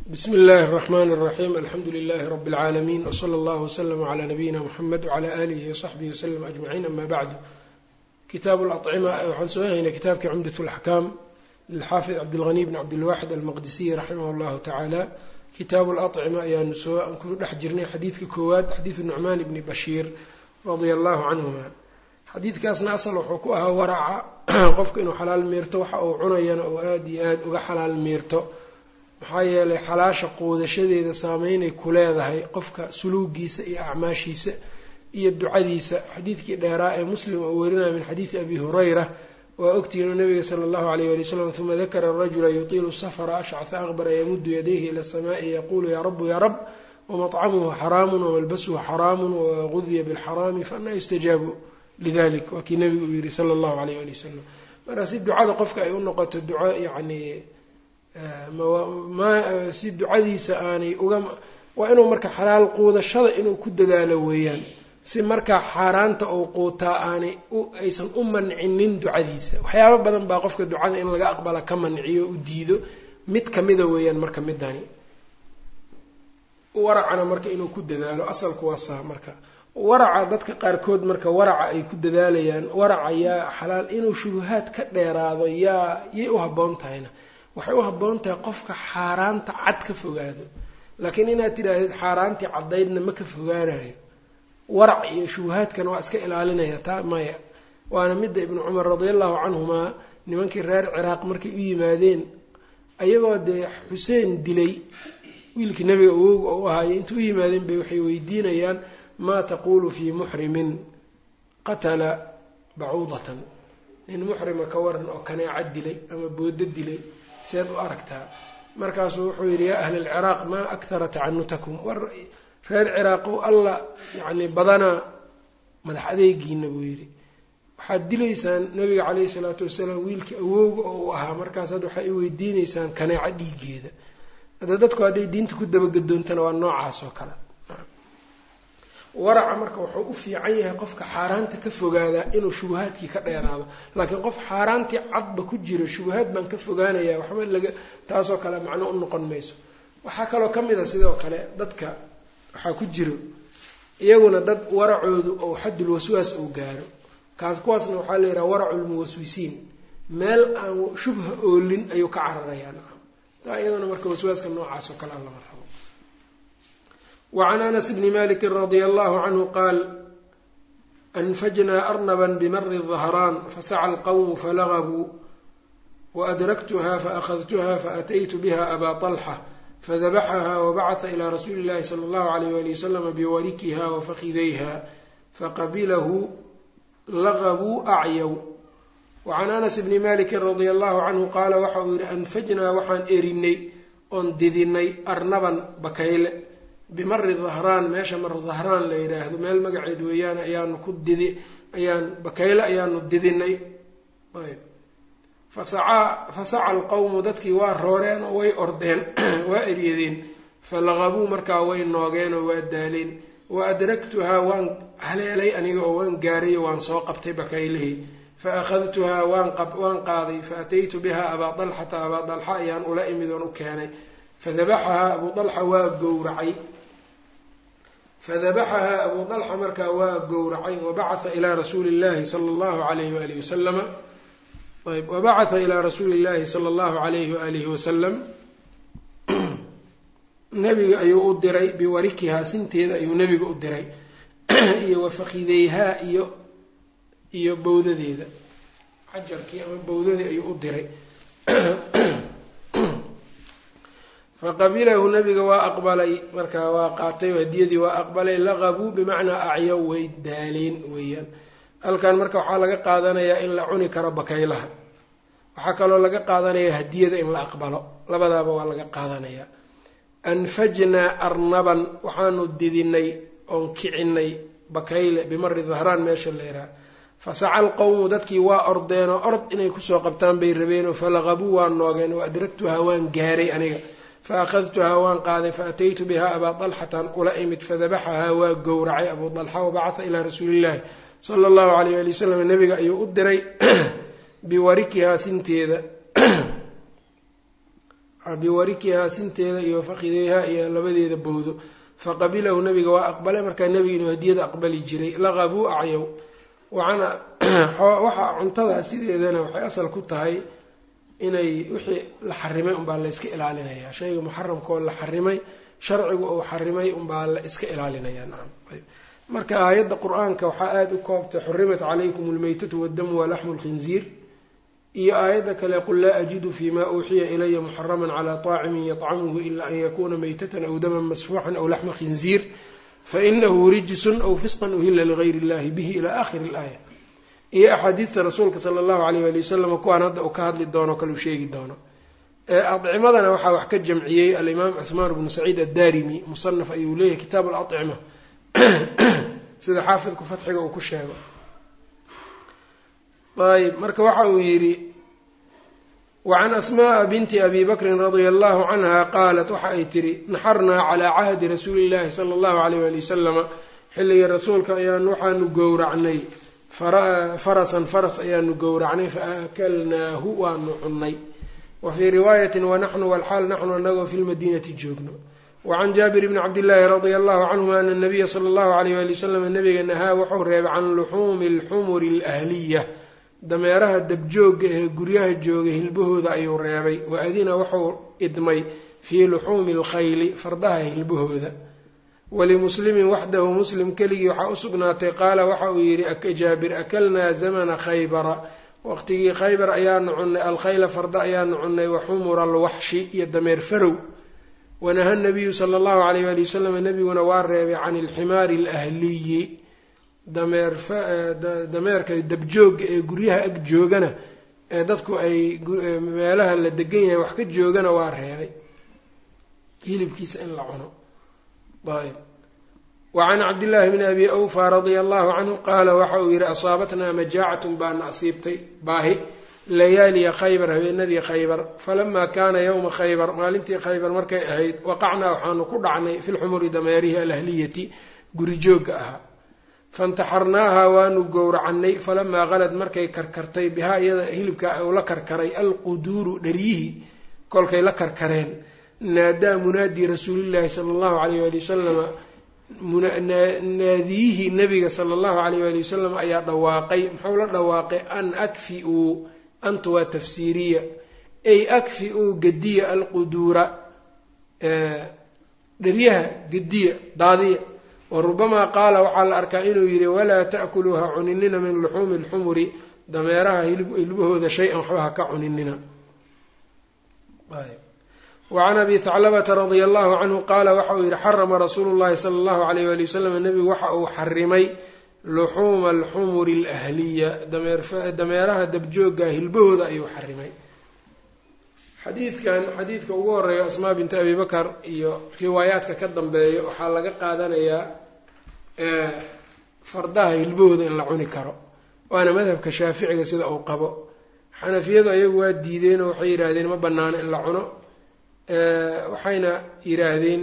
bsmi اllahi الرحmn الرaxيm alxamdu لlh rb العaalamiin wslى اllah وslm عlى nabiyina mxamed وعlى alihi وصaxbihi وslm aجmaciin ama bacdu kitaab اlأطcima waxaan soo haynay kitaabkii cumdaة اlaxkaam lilxaafid cabdاlغني bn cabdilwaxid almaqdisiy raximah اllahu tacaala kitaabu اlأطcima ayaanu soo aan ku dhex jirnay xadiidka koowaad xadiidu nucmaan bni bashiir radia allahu canhuma xadiidkaasna asal wuxuu ku ahaa waraca qofka inuu xalaal miirto waxa uu cunayana oo aada iyo aada uga xalaal miirto maxaa yeelay xalaasha quudashadeeda saameynay ku leedahay qofka suluugiisa iyo acmaashiisa iyo ducadiisa xadiidkii dheeraa ee muslim oo werinaya min xadiidi abi hurayra waa ogtihiin oo nabiga sala allahu alayh wali wsalam uma dakara rajula yutiilu safra ashcaha aqbara yamudu yadayhi ila asamaai yaquulu yaa rabu yaa rab wamaطcamuhu xaraamu wamalbasuhu xaraamu wagudiya bilxaraami faanaa yustajaabu lidalik waa kii nabigu uu yihi sala allahu alayh wali wasalam marka si ducada qofka ay u noqoto duco yacni si ducadiisa aanay uga waa inuu marka xalaal quudashada inuu ku dadaalo weeyaan si markaa xaaraanta uu quutaa aanay aysan u mancinin ducadiisa waxyaabo badan baa qofka ducada in laga aqbala ka manciyo u diido mid kamida weeyaan marka midani waracana marka inuu ku dadaalo asalku waa saa marka waraca dadka qaarkood marka waraca ay ku dadaalayaan waraca yaa xalaal inuu shubuhaad ka dheeraado yaa yay u habboon tahayna waxay u habboon tahay qofka xaaraanta cad ka fogaado laakiin inaad tidhaahdid xaaraantii caddaydna ma ka fogaanayo warac iyo shubuhaadkana waa iska ilaalinaya taa maya waana midda ibnu cumar radiallahu canhumaa nimankii reer ciraaq markay u yimaadeen ayagoo dee xuseen dilay wiilkii nabiga awowga oo u ahaayay inta u yimaadeen bay waxay weydiinayaan maa taquulu fii muxrimin qatala bacuudatan nin muxrima ka waran oo kaneeca dilay ama boodo dilay seed u aragtaa markaasuu wuxuu yidhi yaa ahla alciraaq maa akhara tacanutakum war reer ciraaqow alla yacni badanaa madax adeegiina buu yidhi waxaad dilaysaan nabiga caleyhi salaatu wasalaam wiilkii awowga oo uu ahaa markaasaad waxay weydiineysaan kaneeco dhiigeeda hadda dadku hadday diinta ku dabagadoontana waa noocaas oo kale waraca marka wuxuu u fiican yahay qofka xaaraanta ka fogaadaa inuu shubahaadkii ka dheeraado laakiin qof xaaraantii cadba ku jiro shubahaad baan ka fogaanayaa waxba laga taasoo kale macno u noqon mayso waxaa kaloo ka mid a sidoo kale dadka waxaa ku jiro iyaguna dad waracoodu ou xaddul waswaas uu gaaro kaas kuwaasna waxaa la yidhaha waraculmuwaswisiin meel aan shubha oolin ayuu ka cararayaa nacam taa iyaduna marka waswaaska noocaas oo kale aan lama rabo وعn أنس بن mالك رضي الله عنه qال أنfجna أرنبا بmr الظهران فسعى الqوم فلغبوا وأdركتها فأخذتها فأتيت بها أbا طلحة فذبحها وبعث إلى رsuuل اللhi صلى الله عليه وaلي وسلم بوركها وفkidيها فqبله لغبوا أعyw وعن أنس بن مالك رضي الله عنه qاala waxa uu yihi أنfجnaa waxaan erinay oon didinay arnaban bakayle bimari dahraan meesha mar dahraan la yidhaahdo meel magaceed weeyaan ayaanu ku didi ayaan bakayle ayaanu didinay ayb fasacaa fasaca alqawmu dadkii waa rooreen oo way ordeen waa eryadeen falaqabuu markaa way noogeen oo waa daaleen wa adraktuhaa waan haleelay aniga oo waan gaaray waan soo qabtay bakaylihii fa akhadtuhaa waan waan qaaday fa ataytu biha abaa dalxata abaa dalxa ayaan ula imid oon u keenay fadabaxahaa abuu dalxa waa gowracay fadabaxahaa abuu dalxa markaa waa gowracay wabacatha ilaa rasuuli llahi sala allahu alayhi waalihi wasalama ayb wabacatha ilaa rasuuli llahi sala allahu alayhi waalihi wasalam nabiga ayuu u diray biwarikihaa sinteeda ayuu nabiga u diray iyo wafakideyhaa iyo iyo bowdadeeda xajarkii ama bowdadii ayuu u diray faqabilahu nabiga waa aqbalay markaa waa qaatay hadiyadii waa aqbalay laqabuu bimacnaa acyow way daaleen weeyaan halkan marka waxaa laga qaadanayaa in la cuni karo bakaylaha waxaa kaloo laga qaadanayaa hadiyada in la aqbalo labadaaba waa laga qaadanayaa anfajnaa arnaban waxaanu didinay oon kicinay bakayle bimari dahraan meesha leeraa fasaca alqowmu dadkii waa ordeenoo ord inay kusoo qabtaan bay rabeenoo falaqabuu waa noogeen wa adragtuhaa waan gaaray aniga faأkhadtuhaa waan qaaday faataytu biha abaa طalxatan ula imid fadabaxahaa waa gowracay abuu طalxa wabacatha ilaa rasuuli illahi sala اllahu alayh ali wasalam nabiga ayuu u diray biwarikihaa sinteeda biwarikihaa sinteeda iyo fakhideyha iyo labadeeda bowdo faqabilahu nabiga waa aqbalay markaa nebiga inuu hadiyada aqbali jiray laqabuu acyow waana waxa cuntada sideedana waxay asal ku tahay inay wixii la xarimay unbaa la iska ilaalinayaa shayga muxaramkaoo la xarimay sharcigu uu xarimay unbaa la iska ilaalinayaa nacam marka aayadda qur-aanka waxaa aada u koobtay xurimat calaykum almaytatu waddamu walaxmu lkhinziir iyo aayadda kale qul laa ajidu fi ma uuxiya ilaya muxaraman calaa طaacimin yطcamuhu ila an yakuna maytatan aw daman masfuuxan aw laxma khinziir fainahu rijsun aw fisqan uhila ligayr اllahi bihi ila akhiri اlaaya iyo axaadiidta rasuulka sala allahu alayh ali wasalam kuwaan hadda uu ka hadli doono kalu sheegi doono adcimadana waxaa wax ka jamciyey alimaam cuhmaan bnu saciid addarimi musanaf ayuu leeyahy kitaabu alacima sida xaafidku fatxiga uu ku sheego ayb marka waxa uu yidhi wacan asmaءa binti abi bakrin radia allahu canha qaalat waxa ay tihi naxarnaa calaa cahdi rasuuli illahi sala allahu alayh ali wasalama xilligii rasuulka ayaan waxaanu gowracnay farasan faras ayaanu gowracnay faakalnaahu waanu cunnay wa fii riwaayatin wanaxnu walxaal naxnu anagoo fi lmadiinati joogno wacan jaabir bni cabdillaahi radia allahu canhuma ana nabiya sala allahu alayh ali wasalam nabiga nahaa wuxuu reebay can luxuumi alxumuri alahliya dameeraha dabjoogga ee guryaha jooga hilbahooda ayuu reebay wa adina wuxuu idmay fii luxuumi alkhayli fardaha hilbahooda walimuslimin waxdahu muslim keligii waxaa u sugnaatay qaala waxa uu yidhi jaabir akalnaa zamana khaybara waqtigii khaybar ayaanu cunnay alkhayla farda ayaanu cunnay wa xumura alwaxshi iyo dameer farow wanaha nabiyu sala allahu alayh ali wasalam nebiguna waa reebay can ilximaari alahliyi dameerka dabjoogga ee guryaha ag joogana ee dadku ay meelaha la degan yahay wax ka joogana waa reebay hilibkiisa in la cuno ayb wacan cabdillaahi bni abi awfa radia allahu canhu qaala waxa uu yidhi asaabatnaa majaacatun baana asiibtay baahi layaaliya khaybar habeenadii khaybar falamaa kaana yowma khaybar maalintii khaybar markay ahayd waqacnaa waxaanu ku dhacnay fi lxumuri dameerihi alahliyati guri joogga ahaa fantaxarnaaha waanu gowracannay falamaa qalad markay karkartay bihaa iyada hilibka uu la karkaray alquduuru dharyihii kolkay la karkareen naadaa munaadii rasuulillaahi sala allahu alayh ali wasalama naadiyihii nabiga sala allahu alayh ali wasalam ayaa dhawaaqay muxuu la dhawaaqay an akfi-uu anta waa tafsiiriya ay akfi-uu gediya alquduura dheryaha gediya daadiya wa rubamaa qaala waxaa la arkaa inuu yidhi walaa ta'kuluu ha cuninina min luxuumi alxumuri dameeraha hilbahooda shay-an waxba ha ka cuninina wacan abi haclabata radia allahu canhu qaala waxa uu yidhi xarama rasuulu llahi sala allahu alayh wali wasalam nebigu waxa uu xarimay luxuuma alxumuri alahliya dameeraha dabjoogga hilbahooda ayuu xarimay xadiidkan xadiidka ugu horeeya asmaa binti abi bakar iyo riwaayaadka ka dambeeya waxaa laga qaadanayaa fardaha hilbahooda in la cuni karo waana madhabka shaaficiga sida uu qabo xanafiyadu ayagu waa diideenoo waxay yidhaahdeen ma banaano in la cuno waxayna yidhaahdeen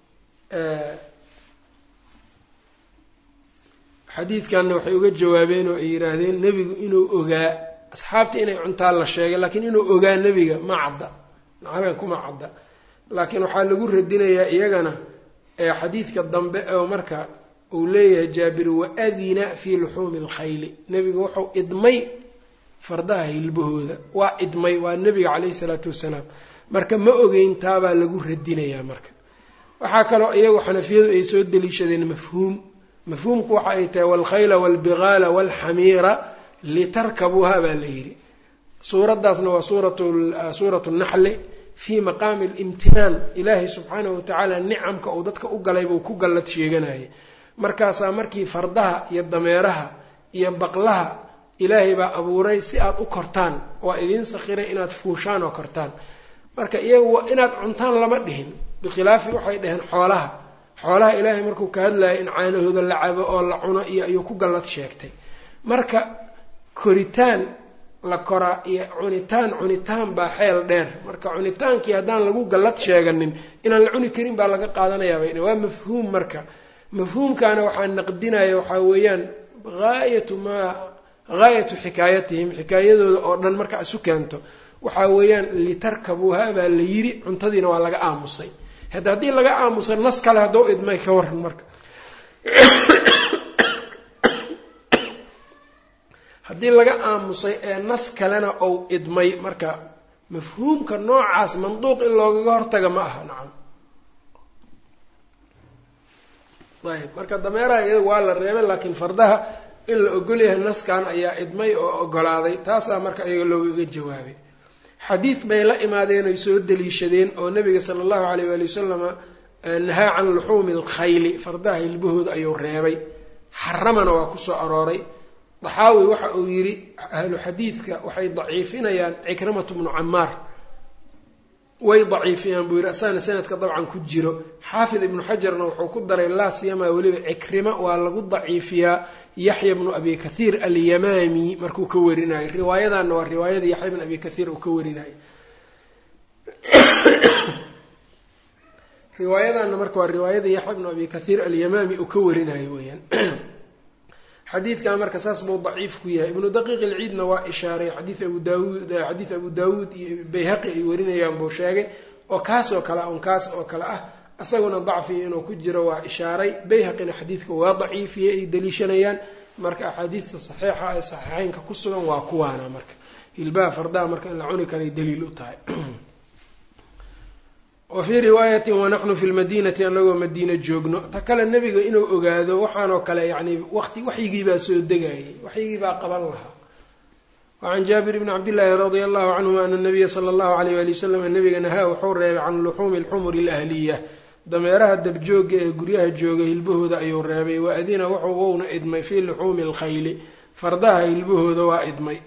xadiidkanna waxay uga jawaabeen oo ay yidhaahdeen nebigu inuu ogaa asxaabta inay cuntaan la sheegay laakiin inuu ogaa nebiga ma cadda macnaha kuma cadda laakiin waxaa lagu radinayaa iyagana xadiidka dambe oo marka uu leeyahay jaabir waadina fii luxuumi alkhayli nebigu wuxuu idmay fardaha hilbahooda waa idmay waa nebiga caleyhi salaatu wasalaam marka ma ogeyn taabaa lagu radinayaa marka waxaa kaloo iyagu xanafiyadu ay soo deliishadeen mafhuum mafhuumku waxa ay tahay waalkhayla waalbigaala waalxamiira litarkabuuha baa la yidhi suuraddaasna waa suuratu naxli fii maqaami alimtinaan ilaahay subxaanahu watacaala nicamka uu dadka u galay buu ku gallad sheeganayay markaasaa markii fardaha iyo dameeraha iyo baqlaha ilaahay baa abuuray si aada u kortaan waa idiin sakhiray inaad fuushaan oo kortaan marka iyagu inaad cuntaan lama dhihin bikhilaafi waxay dhaheen xoolaha xoolaha ilaahay markuu ka hadlayay in caanahooda la cabo oo la cuno iyo ayuu ku gallad sheegtay marka koritaan la koraa iyo cunitaan cunitaan baa xeel dheer marka cunitaankii haddaan lagu gallad sheeganin inaan la cuni karin baa laga qaadanayaa bay waa mafhuum marka mafhuumkaana waxaa naqdinaya waxaa weeyaan haayatu maa haayatu xikaayatihim xikaayadooda oo dhan marka isu keento waxaa weeyaan litarkabuuha baa la yiri cuntadiina waa laga aamusay hadda haddii laga aamusay nas kale hadduu idmay ka waran marka haddii laga aamusay ee nas kalena ou idmay marka mafhuumka noocaas manduuq in loogaga hortaga ma aha nacam ayb marka dameeraha iyada waa la reebay laakiin fardaha in la ogolyahay naskan ayaa idmay oo ogolaaday taasaa marka iyaga loogaga jawaabay xadiid bay la imaadeen oy soo daliishadeen oo nabiga sala allahu alayh waali wasalama nahaa can luxuumi alkhayli fardaha hilbahooda ayuu reebay xaramana waa kusoo arooray daxaawi waxa uu yidhi ahlu xadiidka waxay daciifinayaan cikrimatu bnu camaar way daciifiyaan buu yidhi asaana sanadka dabcan ku jiro xaafid ibnu xajarna wuxuu ku daray laa siyamaa weliba cikrima waa lagu daciifiyaa yaxya bnu abi kathiir alyamaami markuu ka warinayo riwaayadanna waa riwaayada yaxya bnu abi kathiir uu ka warinayo riwaayadanna marka waa riwaayada yaxya bnu abi kathiir alyamaami uu ka warinayo weyaan xadiidkan marka saas buu daciif ku yahay ibnu daqiiq ilciidna waa ishaaray xadiid abu daawuud xadiid abu daawuud iyo bayhaqi ay warinayaan buu sheegay oo kaas oo kale on kaas oo kale ah isaguna dacfi inuu ku jiro waa ishaaray bayhaqina xadiidka waa daciifiyey ay daliishanayaan marka axaadiidta saxiixa ee saxiixeynka ku sugan waa kuwaana marka hilbaha fardaha marka in la cuni karay daliil u tahay wa fii riwaayatin wanaxnu fi lmadiinati anagoo madiina joogno ta kale nebiga inuu ogaado waxaanoo kale yacni waqti waxyigiibaa soo degayay waxyigiibaa qaban lahaa wacan jaabir bni cabdillaahi radia allahu canhuma ana nabiya sala allahu alayh wali wasalam nabiga nahaa wuxuu reebay can luxuumi alxumuri alahliya dameeraha dabjooga ee guryaha jooga hilbahooda ayuu reebay wa adina wuxuu wouna idmay fii luxuumi alkhayli fardaha hilbahooda waa idmay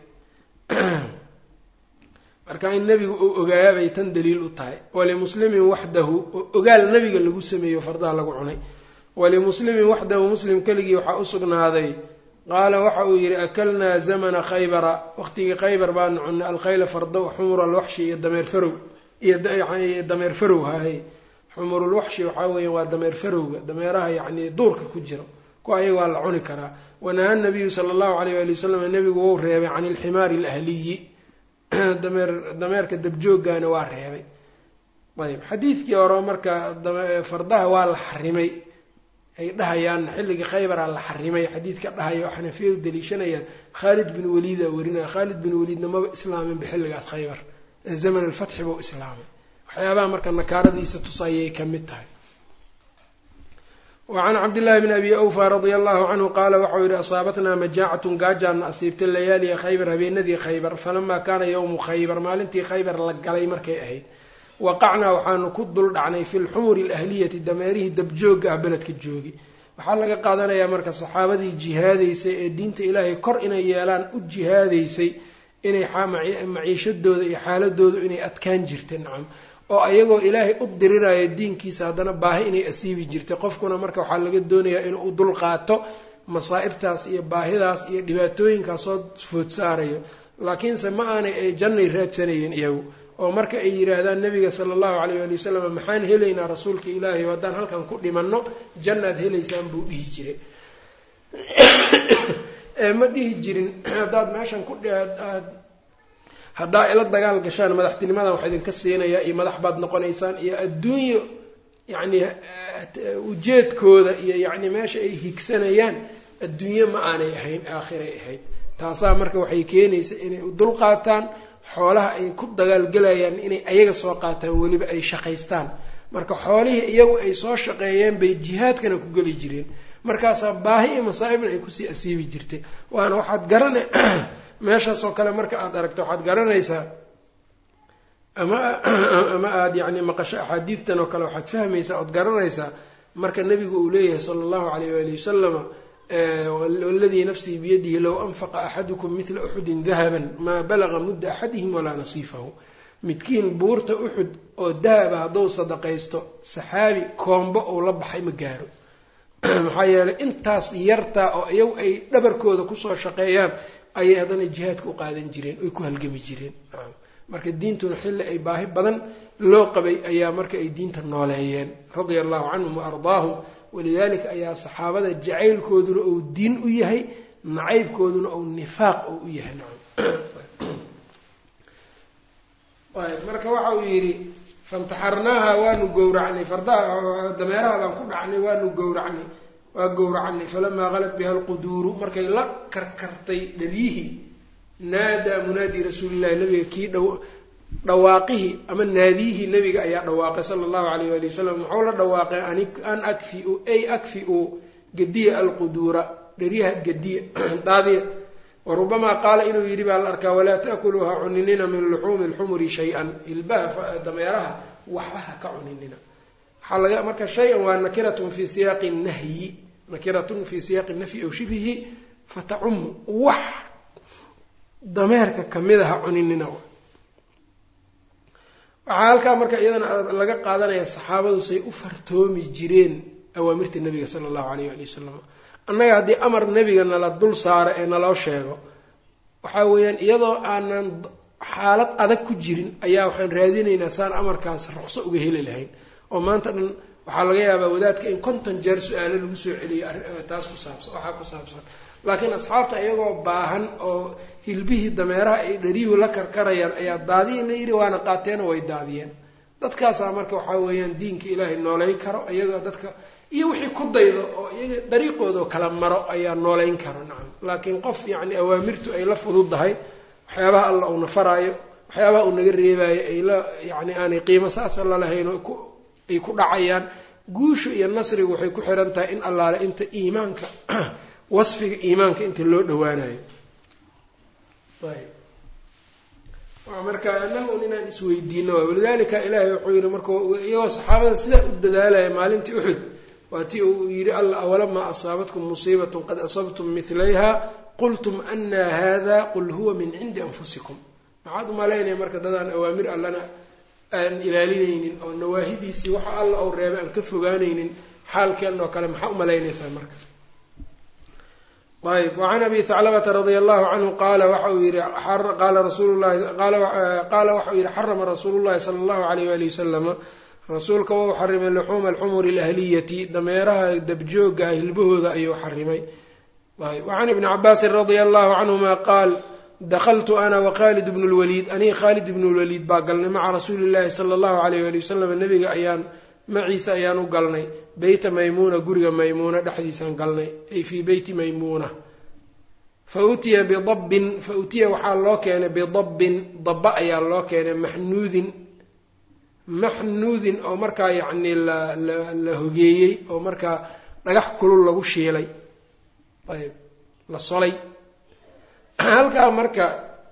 marka in nebigu uu ogaaya bay tan daliil u tahay walimuslimin waxdahu ogaal nebiga lagu sameeyo fardaha lagu cunay walimuslimin waxdahu muslim keligii waxaa u sugnaaday qaala waxa uu yidhi akalnaa zamana khaybara waqtigii khaybar baanu cunnay alkhayla fardo xumur alwaxshi iyo dameer farow iyo dameer farow hahay xumurulwaxshi waxaa weeya waa dameer farowga dameeraha yacni duurka ku jiro kuwa ayaga waa la cuni karaa wanaha nabiyu sala allahu alayh waali wasalam nebigu wou reebay can ilximaari alahliyi dameer dameerka dabjoogana waa reebay ayb xadiidkii hore marka fardaha waa la xarimay ay dhahayaan xilligii khaybaraa la xarimay xadiidka dhahayo xanafiyadu daliishanayaan khaalid bin waliida warinaya khaalid bin waliidna maba islaaminba xilligaas khaybar ee zaman alfatxi buu islaamay waxyaabaha marka nakaaradiisa tusayay ka mid tahay wacan cabdillaahi bni abi awfa radia allahu canhu qaala waxau yihi asaabatnaa majaacatun gaajaana asiibtay layaaliya khaybar habeenadii khaybar falamaa kaana yowmu khaybar maalintii khaybar la galay markay ahayd waqacnaa waxaanu ku dul dhacnay fi lxumuri alahliyati dameerihii dabjooga ah beledka joogi waxaa laga qaadanayaa marka saxaabadii jihaadaysay ee diinta ilaahay kor inay yeelaan u jihaadaysay inay maciishadooda iyo xaaladoodu inay adkaan jirtay nacam oo ayagoo ilaahay u diriraayo diinkiisa haddana baahi inay asiibi jirtay qofkuna marka waxaa laga doonayaa inuu u dul qaato masaa'ibtaas iyo baahidaas iyo dhibaatooyinkaas soo food saarayo laakiinse ma aanay ay jannay raadsanayeen iyagu oo marka ay yidhaahdaan nabiga sala allahu calayh ali wasalam maxaan helaynaa rasuulka ilaahay oo haddaan halkan ku dhimanno jannaad helaysaan buu dhihi jiray ee ma dhihi jirin haddaad meeshan ku aad haddaa ila dagaal gashaan madaxtinimadan wax idinka siinayaa iyo madax baad noqonaysaan iyo adduunyo yacni ujeedkooda iyo yacni meesha ay higsanayaan adduunyo ma aanay ahayn aakhiray ahayd taasaa marka waxay keenaysa inay u dul qaataan xoolaha ay ku dagaalgelayaan inay ayaga soo qaataan weliba ay shaqaystaan marka xoolihii iyagu ay soo shaqeeyeen bay jihaadkana ku geli jireen markaasaa baahi iyo masaa'ibna ay kusii asiibi jirtay waana waxaad garana meeshaasoo kale marka aada aragto waxaad garanaysaa ama ama aada yacni maqasho axaadiidtan oo kale waxaad fahmaysaa ood garanaysaa marka nebigu uu leeyahay sala allahu calayh waali wasalama waladii nafsii biyadihi low anfaqa axadukum midla uxudin dahaban maa balaga mudda axadihim walaa nasiifahu midkiin buurta uxud oo dahaba hadduu sadaqaysto saxaabi koombo uu la baxay ma gaaro maxaa yeelay intaas yartaa oo iyagu ay dhabarkooda kusoo shaqeeyaan ayay haddana jihaadka u qaadan jireen oy ku halgami jireen marka diintuna xilli ay baahi badan loo qabay ayaa marka ay diinta nooleeyeen radia allahu canhum wa ardaahum walidaalika ayaa saxaabada jacaylkooduna uu diin u yahay nacaybkooduna uu nifaaq oo u yahay nacam marka waxa uu yidhi fantaxarnaaha waanu gowracnay fardaha dameeraha baan ku dhacnay waanu gowracnay waa gowracnay falamaa qalat biha alquduuru markay la karkartay dhalyihii naadaa munaadi rasuulillahi nabiga kii dh dhawaaqihii ama naadiyihii nabiga ayaa dhawaaqay sala allahu alayh ali wasalam muxuu la dhawaaqay an akfiu ay akfiu gadiya alquduura dheryaha gadiya daadiya warubamaa qaala inuu yidhi baa la arkaa walaa taakuluuha cuninina min luxuumi lxumuri shay-an ilbaha dameeraha waxba ha ka cuninina waxaa laga marka shay-an waa nakiratun fi siyaaqi nahyi nakiratun fi siyaaqi nafyi aw shibihi fatacumu wax dameerka kamida ha cuninina waxaa halkaa marka iyadana laga qaadanaya saxaabadu say u fartoomi jireen awaamirta nabiga sala allahu alayh ali wasalam annaga haddii amar nebiga nala dul saaro ee naloo sheego waxaa weeyaan iyadoo aanan xaalad adag ku jirin ayaa waxaan raadinaynaa saan amarkaas ruqso uga heli lahayn oo maanta dhan waxaa laga yaabaa wadaadka in konton jeer su-aalo lagu soo celiyo taas ku saabsan waxaa ku saabsan laakiin asxaabta iyagoo baahan oo hilbihii dameeraha ay dharyuhu la karkarayaan ayaa daadiya la yidhi waana qaateena way daadiyeen dadkaasaa marka waxaa weeyaan diinka ilaahay nooleyn karo iyagoo dadka iyo wixii ku daydo oo iyaga dariiqoodao kala maro ayaa nooleyn karo nacam laakiin qof yacni awaamirtu ay la fududdahay waxyaabaha alla uuna faraayo waxyaabaha uu naga reebaayo ay la yacni aanay qiimo saasa lalahayn oo ay ku dhacayaan guushu iyo nasrigu waxay ku xihan tahay in allaale inta iimaanka wasfiga iimaanka inta loo dhawaanayo marka anaga un inaan isweydiino waay walidalika ilaahay wuxuu yihi marka iyagoo saxaabada sidaa u dadaalaya maalintii uxud waa tii uu yidhi alla awalamaa asaabatkum musiibatun qad asabtum midlayha qultum ana hada qul huwa min cindi anfusikum maxaad umalaynaya marka dadaan awaamir allana aan ilaalinaynin oo nawaahidiisii waxa alla ou reebay aan ka fogaanaynin xaalkeen oo kale maxaa umalaynaysaa marka ayb wacan abi haclabata radia allahu canhu qaala waxa uu yihi qaala rasuulu lahi qaala waxa uu yihi xarama rasuulu llahi sala allahu alayh wali wasalama rasuulka wau xarimay luxuuma alxumuri alahliyati dameeraha dabjooga ah hilbahooda ayuu xarimay wacan ibni cabaasin radia allahu canhuma qaal dakaltu ana wakhalid bnu lwaliid aniga khaalid ibnu lwaliid baa galnay maca rasuuli llahi sala allahu alayh ali wasalam nabiga ayaan maciisa ayaan u galnay beyta maymuuna guriga maymuuna dhexdiisaan galnay ay fii beyti maymuuna fa utiya bidabbin fa utiya waxaa loo keenay bidabbin dabba ayaa loo keenay maxnuudin maxnuudin oo markaa yacni la la la hogeeyey oo markaa dhagax kulul lagu shiilay ayb la solay halkaa marka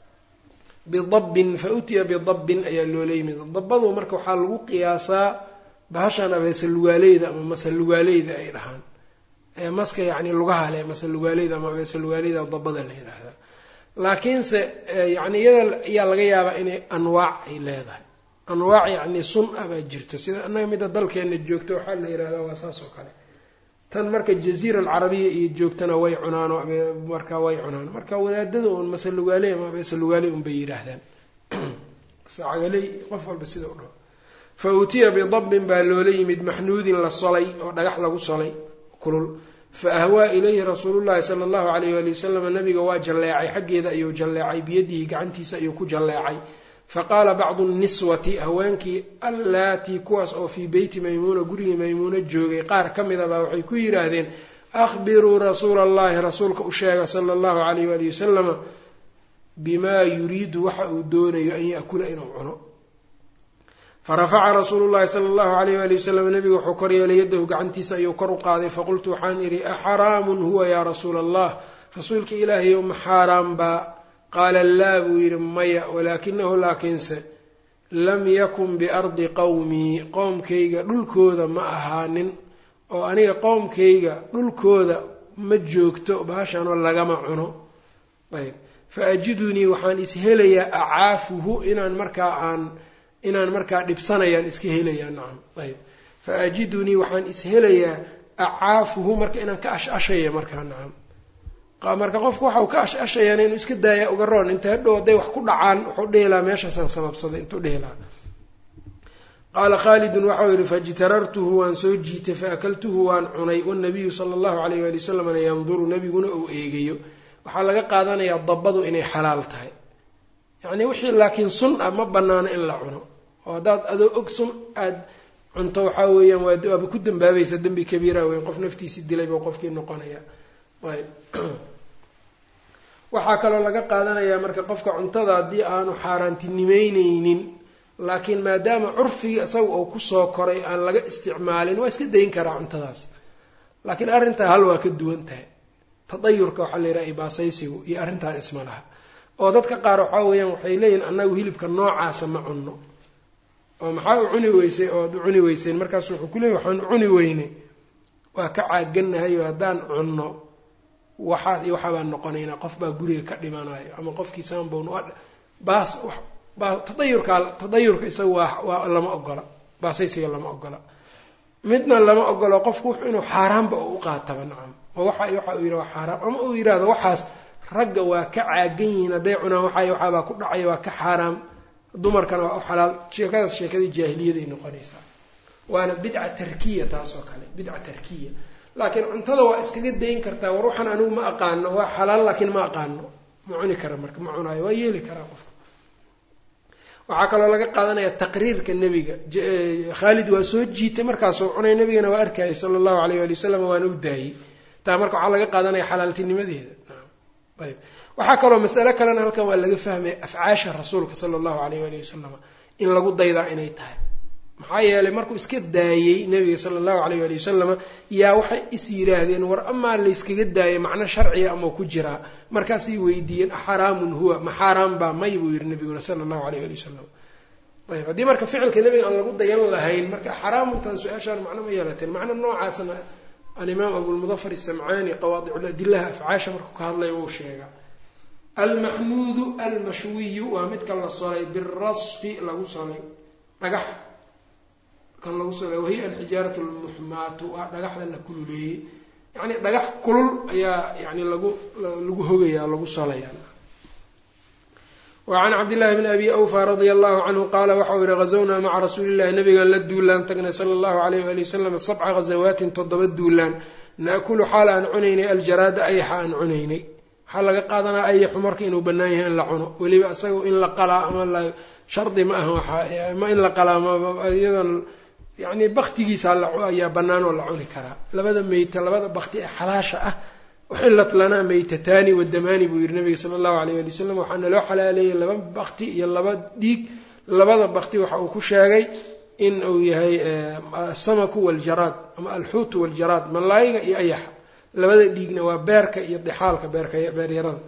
bidabbin fa utiya bidabbin ayaa loola yimid dabbadu marka waxaa lagu qiyaasaa bahashan abeese lugaaleyda ama mase lugaaleyda ay dhahaan maska yacni lugaha leh mase lugaaleyda ama abeese lugaaleyda dabada la yidhaahdaa laakiinse yani iyada ayaa laga yaabaa inay anwaac ay leedahay anwaac yacni sun a baa jirto sida annaga midda dalkeena joogto waxaa la yidhahdaa waa saas oo kale tan marka jaziira alcarabiya iyo joogtana way cunaan marka way cunaan marka wadaadada un mase lugaaley ama abeese lugaaley un bay yidhaahdaan sacagaley qof walba sida u dhaho fa utiya bidabbin baa loola yimid maxnuudin la solay oo dhagax lagu solay kulul fa ahwaa ilayhi rasuulullahi sala allahu alayh waali wasalam nabiga waa jalleecay xaggeeda ayuu jalleecay biyadihi gacantiisa ayuu ku jalleecay faqaala bacdu nniswati haweenkii allaatii kuwaas oo fii beyti maymuuna gurigii maymuuno joogay qaar ka mida baa waxay ku yidhaahdeen akhbiruu rasuula allahi rasuulka u sheega sala allahu alayh waali wasalama bimaa yuriidu waxa uu doonayo an yaakula inuu cuno farafaca rasuulu llahi sala allahu alayh waali wasalam nabigu wuxuu kor yeelay yadahu gacantiisa ayuu kor u qaaday faqultu waxaan idhi axaraamun huwa yaa rasuula allah rasuulka ilaahayow ma xaaraan baa qaala laa buu yidhi maya walaakinahu laakiinse lam yakun biardi qowmii qowmkayga dhulkooda ma ahaanin oo aniga qowmkayga dhulkooda ma joogto baashanoo lagama cuno ayb fa ajidunii waxaan ishelayaa acaafuhu inaan markaa aan inaan markaa dhibsanayaan iska helayaa nacam ayb fa ajidunii waxaan ishelayaa acaafuhu marka inaan ka ash-ashaya markaa nacam marka qofku waxau ka ash-ashayaan inuu iska daaya uga roon inta hadhow hadday wax ku dhacaan wuxuu dhehelaa meeshaasaan sababsaday intuu dhehelaa qaala khaalidun waxau yihi faijtarartuhu waan soo jiitay faakaltuhu waan cunay wanabiyu sala allahu alayh waali wasalamna yanduru nabiguna uu eegayo waxaa laga qaadanayaa dabbadu inay xalaal tahay yacni wixii laakiin sun ah ma banaano in la cuno oo haddaad adoo og sun aada cunto waxaa weeyaan waa waaba ku dambaabaysa dembi kabiira weyn qof naftiisii dilay buu qofkii noqonaya ayb waxaa kaloo laga qaadanayaa marka qofka cuntada haddii aanu xaaraantinimeyneynin laakiin maadaama curfigii isaga oo kusoo koray aan laga isticmaalin waa iska dayn karaa cuntadaas laakiin arrintaa hal waa ka duwan tahay tadayurka waxaa la yidhaha ibaasaysigu iyo arrintaan isma laha oo dadka qaar waxaa weeyaan waxay leeyihin annagu hilibka noocaasa ma cunno oo maxaa u cuni weysay ood u cuni weyseen markaasu wuxuu ku leeyay waxaan cuni weynay waa ka caaganahayo haddaan cunno waxaa iyo waxaabaan noqonaynaa qof baa guriga ka dhimanayo ama qofkii saanbon baas baa tadayurkaa tadayurka isaga waa waa lama ogola baasaysiga lama ogola midna lama ogolo qofku wux inuu xaaraanba u qaataba nacam oo waxa waxa uu yidhaha waa xaaraam ama uu yidhahdo waxaas ragga waa ka caagan yihiin hadday cunaan waxay waxaabaa ku dhacaya waa ka xaaraam dumarkana waa u xalaal sheekadaas sheekadii jaahiliyaday noqonaysaa waana bidca tarkiya taas oo kale bidca tarkiya laakiin cuntada waa iskaga dayn kartaa war waxaan anigu ma aqaano waa xalaal laakiin ma aqaano ma cuni kara marka ma cunaayo waa yeeli karaa qofka waxaa kaloo laga qaadanaya taqriirka nebiga khaalid waa soo jiitay markaasoo cunay nebigana waa arkayay sala allahu alayh ali wasalam waana u daayey taa marka waxaa laga qaadanaya xalaaltinimadeeda ayb waxaa kaloo masale kalena halkan waa laga fahmaya afcaasha rasuulka sala allahu alayh ali wasalam in lagu daydaa inay tahay maxaa yeelay markuu iska daayey nebiga sala allahu alayh ali wasalama yaa waxay is yidhaahdeen war amaa layskaga daayay macno sharciga ama ku jiraa markaasay weydiiyeen axaraamun huwa ma xaaraan baa may buu yihi nabiguna sala allahu alayh ali wasalam ayb haddii marka ficilka nebiga aan lagu dayan lahayn marka xaraamuntan su-aashaan macno ma yeelateen macno noocaasna alimaam abulmudafar isamcaani qawaadiculadilaha afcaasha markuu ka hadlaya wuu sheegaa almaxmuudu almashwiyu waa midka la solay birasfi lagu solay dhagax kan lagu solay wahiya alxijaarat lmuxmaatu waa dhagaxda la kululeeyey yacni dhagax kulul ayaa yani lagu lagu hogayaa lagu solaya wacan cabdillahi bni abi awfa radia allahu canhu qaala waxau yihi ghazawnaa maca rasuuli llahi nabigaan la duulaan tagnay sala allahu alayh waali wasalam sabca ghazawaatin toddoba duulaan naakulu xaal aan cunaynay aljaraada ayaxa aan cunaynay waxaa laga qaadanaa ayaxu marka inuu bannaan yahay in la cuno weliba isaga in la qalaa ama la shardi ma aha waxaa ma in la qalaa mayadan yani baktigiisa ayaa bannaan oo la cuni karaa labada meyta labada bakti ee xalaasha ah uxillat lanaa meytataani wadamaani buu yihi nabiga sala allahu alayh ali wasalam waxaa naloo xalaaleeyey laba bakti iyo laba dhiig labada bakti waxa uu ku sheegay in uu yahay asamaku waljaraad ama alxuutu waljaraad malaayiga iyo ayaxa labada dhiigna waa beerka iyo dixaalka beerka beeryarada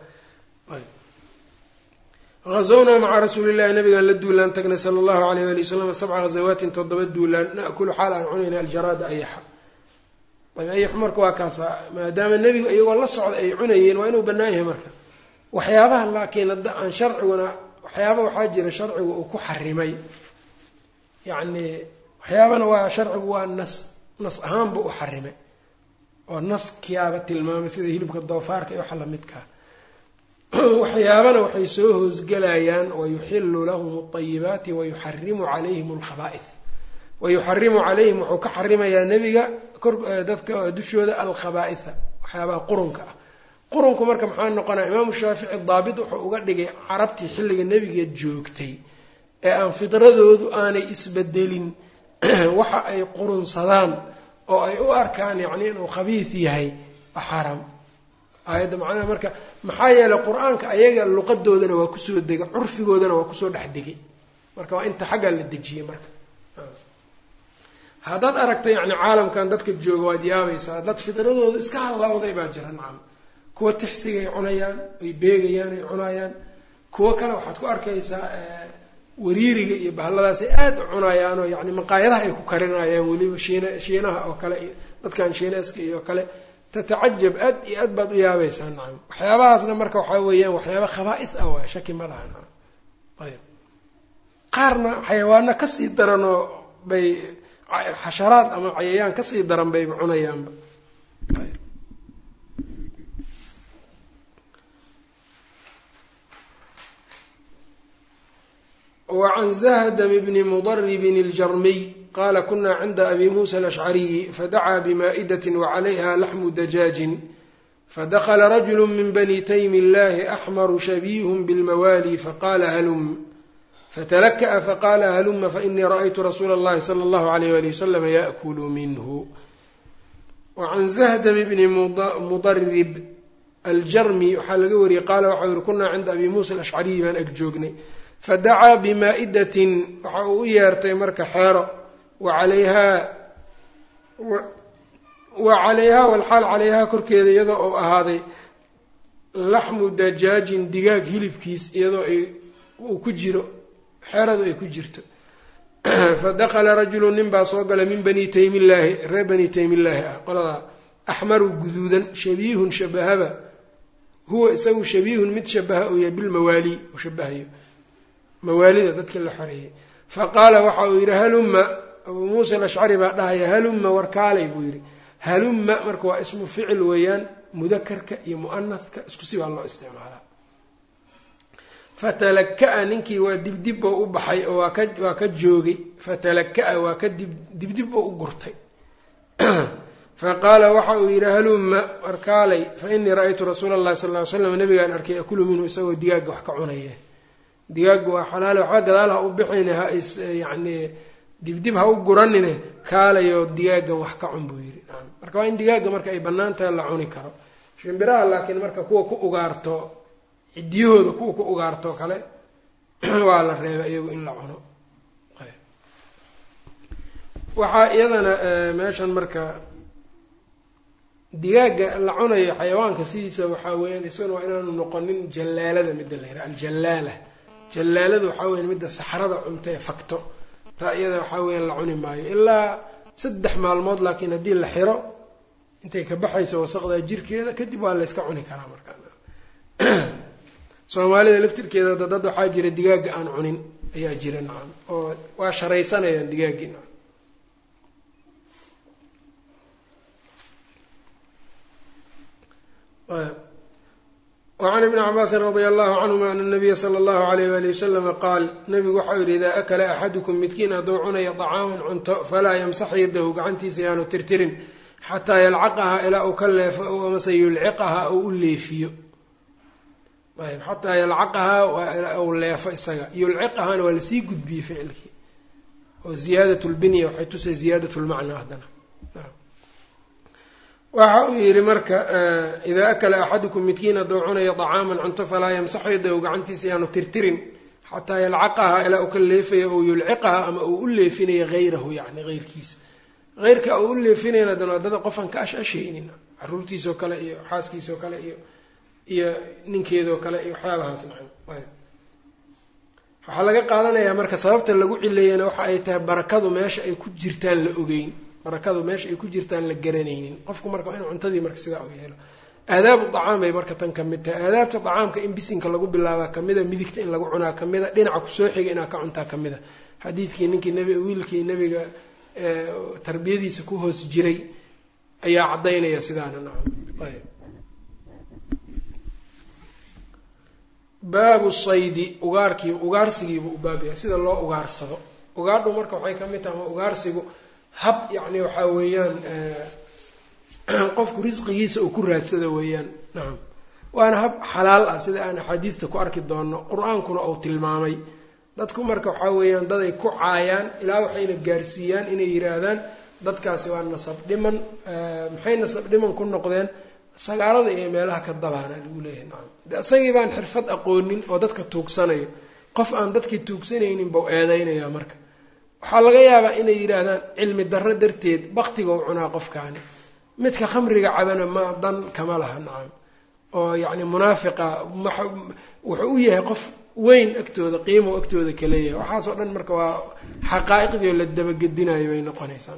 hazawnaa maca rasuuli llahi nabigaan la duulaan tagnay sala allahu alayh ali wasalam sabca ghazawaatin toddoba duulaan naakulu xaal aan cunayna aljaraada ayaxa ayax marka waa kaasa maadaama nebigu iyagoo la socda ay cunayeen waa inuu bannaan yahay marka waxyaabaha laakiin hadda aan sharciguna waxyaaba waxaa jira sharcigu uu ku xarimay yacni waxyaabana waa sharcigu waa nas nas ahaanba u xarimay oo naskiyaaba tilmaamay sida hilibka doofaarka iyo waxa lamidkaa waxyaabana waxay soo hoosgelayaan wayuxilu lahum alayibaati wayuxarimu calayhim alkhaba'ith wayuxarimu calayhim wuxuu ka xarimayaa nebiga dadka dushooda alkhabaaitha waxyaabaha qurunka ah qurunku marka maxaa noqonaya imaamu shaafici daabit wuxuu uga dhigay carabtii xilliga nebiga joogtay ee aan fidradoodu aanay isbedelin waxa ay qurunsadaan oo ay u arkaan yacni inuu khabiis yahay waa xaaraam aayadda macnaha marka maxaa yeelay qur-aanka ayaga luqadoodana waa kusoo degay curfigoodana waa kusoo dhex degay marka waa inta xaggaa la dejiyey marka haddaad aragta yacni caalamkan dadka jooga waad yaabaysaa dad fidradooda iska hallawday baa jira nacam kuwa tixsigay cunayaan ay beegayaan ay cunayaan kuwo kale waxaad ku arkaysaa wariiriga iyo bahalladaas ay aada u cunayaanoo yacni maqaayadaha ay ku karinayaan weliba shiina shiinaha oo kale iyo dadkan shiineeska iyo kale tatacajab aad iyo aad baad u yaabaysaa nacam waxyaabahaasna marka waxaa weeyaan waxyaaba khabaa-is ah waay shaki ma laha nacam ayb qaarna xayawaano kasii daranoo bay xasharaad ama cayayaan kasii daran bayba cunayaanba wacan zahdm bni mudaribin iljarmiy qaala kuna cinda abi muusa alashcariyi fadacaa bimaa'idat wacalayha laxmu dajaajin fadakla rajulu min bani taymi illahi axmaru shabiihun bilmawaali faqala halum fatalaka'a faqala haluma fainii ra'aytu rasuula اllahi salى اllahu alayh ali wasalam yaأkulu minhu wacan zahdam bni mudarib aljarmi waxaa laga wariyey qaala waxau yihi kunaa cinda abi muusa alashcariyi baan ag joognay fadacaa bimaa'idatin waxa uu u yeertay marka xeero wacalayhaa wa calayhaa walxaal calayhaa korkeeda iyadoo uu ahaaday laxmu dajaajin digaag hilibkiis iyadoo ay uu ku jiro xeeradu ay ku jirto fadakala rajulu nin baa soo galay min bani taymillaahi reer bani taymillaahi ah qoladaa axmaru guduudan shabiihun shabahaba huwa isagu shabiihun mid shabaha uu yahay bilmawaali uu shabahayo mawaalida dadka la xoreeyey fa qaala waxa uu yidhi halumma abuu muusa alashcari baa dhahaya halumma warkaalay buu yidhi halumma marka waa ismu ficil weeyaan mudakarka iyo mu'anadka isku si baa loo isticmaalaa fatalaka-a ninkii waa dibdib oo u baxay oo waa ka waa ka joogay fatalaka-a waa ka dib dibdib oo u gurtay faqaala waxa uu yidhi halumma warkaalay fa inii ra-aytu rasuula allahi sal ly slam nabigaan arkay akulu minhu isagoo digaagga wax ka cunaya digaagga waa xalaale waxba gadaal ha u bixine ha is yacnii dibdib ha u guranine kaalayoo digaaggan wax ka cun buu yidhi marka waa in digaagga marka ay bannaan tahay la cuni karo shimbiraha laakiin marka kuwa ku ugaarto ciddiyahooda kuwa ku ugaartoo kale waa la reeba iyagu in la cuno waxaa iyadana meeshan marka digaagga la cunayo xayawaanka sidiisa waxaa weeyaan isagana waa inaanu noqonin jallaalada midda la yidhaha aljallaala jallaaladu waxaa weyan midda saxrada cunta ee fakto taa iyada waxaa weeyaan la cuni maayo ilaa saddex maalmood laakiin haddii la xiro intay ka baxayso wasaqdaa jirkeeda kadib waa la yska cuni karaa markaa soomaalida laftirkeeda da dad waxaa jira digaagga aan cunin ayaa jira nacam oo waa sharaysanayaan digaaggii nacam wacan ibni cabaasin radia allahu canhuma ana nabiya sala allahu alayh wali wasalama qaal nabigu waxau yidhi idaa akala axadukum midkiin hadduu cunayo dacaaman cunto falaa yamsax yadahu gacantiisa yaanu tirtirin xataa yalcaqahaa ilaa uu ka leefo ow amase yulciqahaa ou u leefiyo ayb xataa yalcaqahaa ou leefo isaga yulciqahaana waa lasii gudbiyey ficilkii oo ziyaadat lbinya waxay tusay ziyaadat lmacnaa haddana waxa uu yidhi marka idaa akala axadukum midkiin hadduu cunayo dacaaman cunto falaa yamsax yadahu gacantiisa yaanu tirtirin xataa yalcaqahaa ilaa uu ka leefayo ou yulciqahaa ama uu u leefinayo hayrahu yani heyrkiisa heyrka uu u leefinayna dan wadada qofaan ka ash-ashaynin caruurtiisoo kale iyo xaaskiisoo kale iyo iyo ninkeedoo kale iyo waxyaabahaas nacan waxaa laga qaadanayaa marka sababta lagu cileeyana waxa ay tahay barakadu meesha ay ku jirtaan la ogeyn barakadu meesha ay ku jirtaan la garanaynin qofku marka in cuntadii marka sidaa u yeelo aadaabu dacaam bay marka tan ka mid tahay aadaabta dacaamka in bisinka lagu bilaabaa kamida midigta in lagu cunaa kamida dhinaca kusoo xiga inaad ka cuntaa kamida xadiidkii ninkii nb wiilkii nebiga tarbiyadiisa ku hoos jiray ayaa caddaynaya sidaana nacam ayb baabu saydi ugaarkii ugaarsigiibu u baab yahay sida loo ugaarsado ugaadhu marka waxay ka mid tahay ama ugaarsigu hab yacni waxaa weeyaan qofku risqigiisa uu ku raadsado weeyaan nacam waana hab xalaal ah sida aan axaadiista ku arki doonno qur-aankuna uu tilmaamay dadku marka waxaa weeyaan daday ku caayaan ilaa waxayna gaarsiiyaan inay yidhaahdaan dadkaasi waa nasab dhiman maxay nasab dhiman ku noqdeen sagaalada iyo meelaha ka dabaana lagu leeyahay nacam de isagii baan xirfad aqoonin oo dadka tuugsanayo qof aan dadkii tuugsanaynin bau eedeynaya marka waxaa laga yaabaa inay yidhaahdaan cilmi darro darteed baktiga u cunaa qofkaani midka khamriga cabana ma dan kama laha nacam oo yacni munaafiqa wuxuu u yahay qof weyn agtooda qiimo agtooda kaleeyahay waxaasoo dhan marka waa xaqaa'iqdii oo la dabagedinayo bay noqonaysaa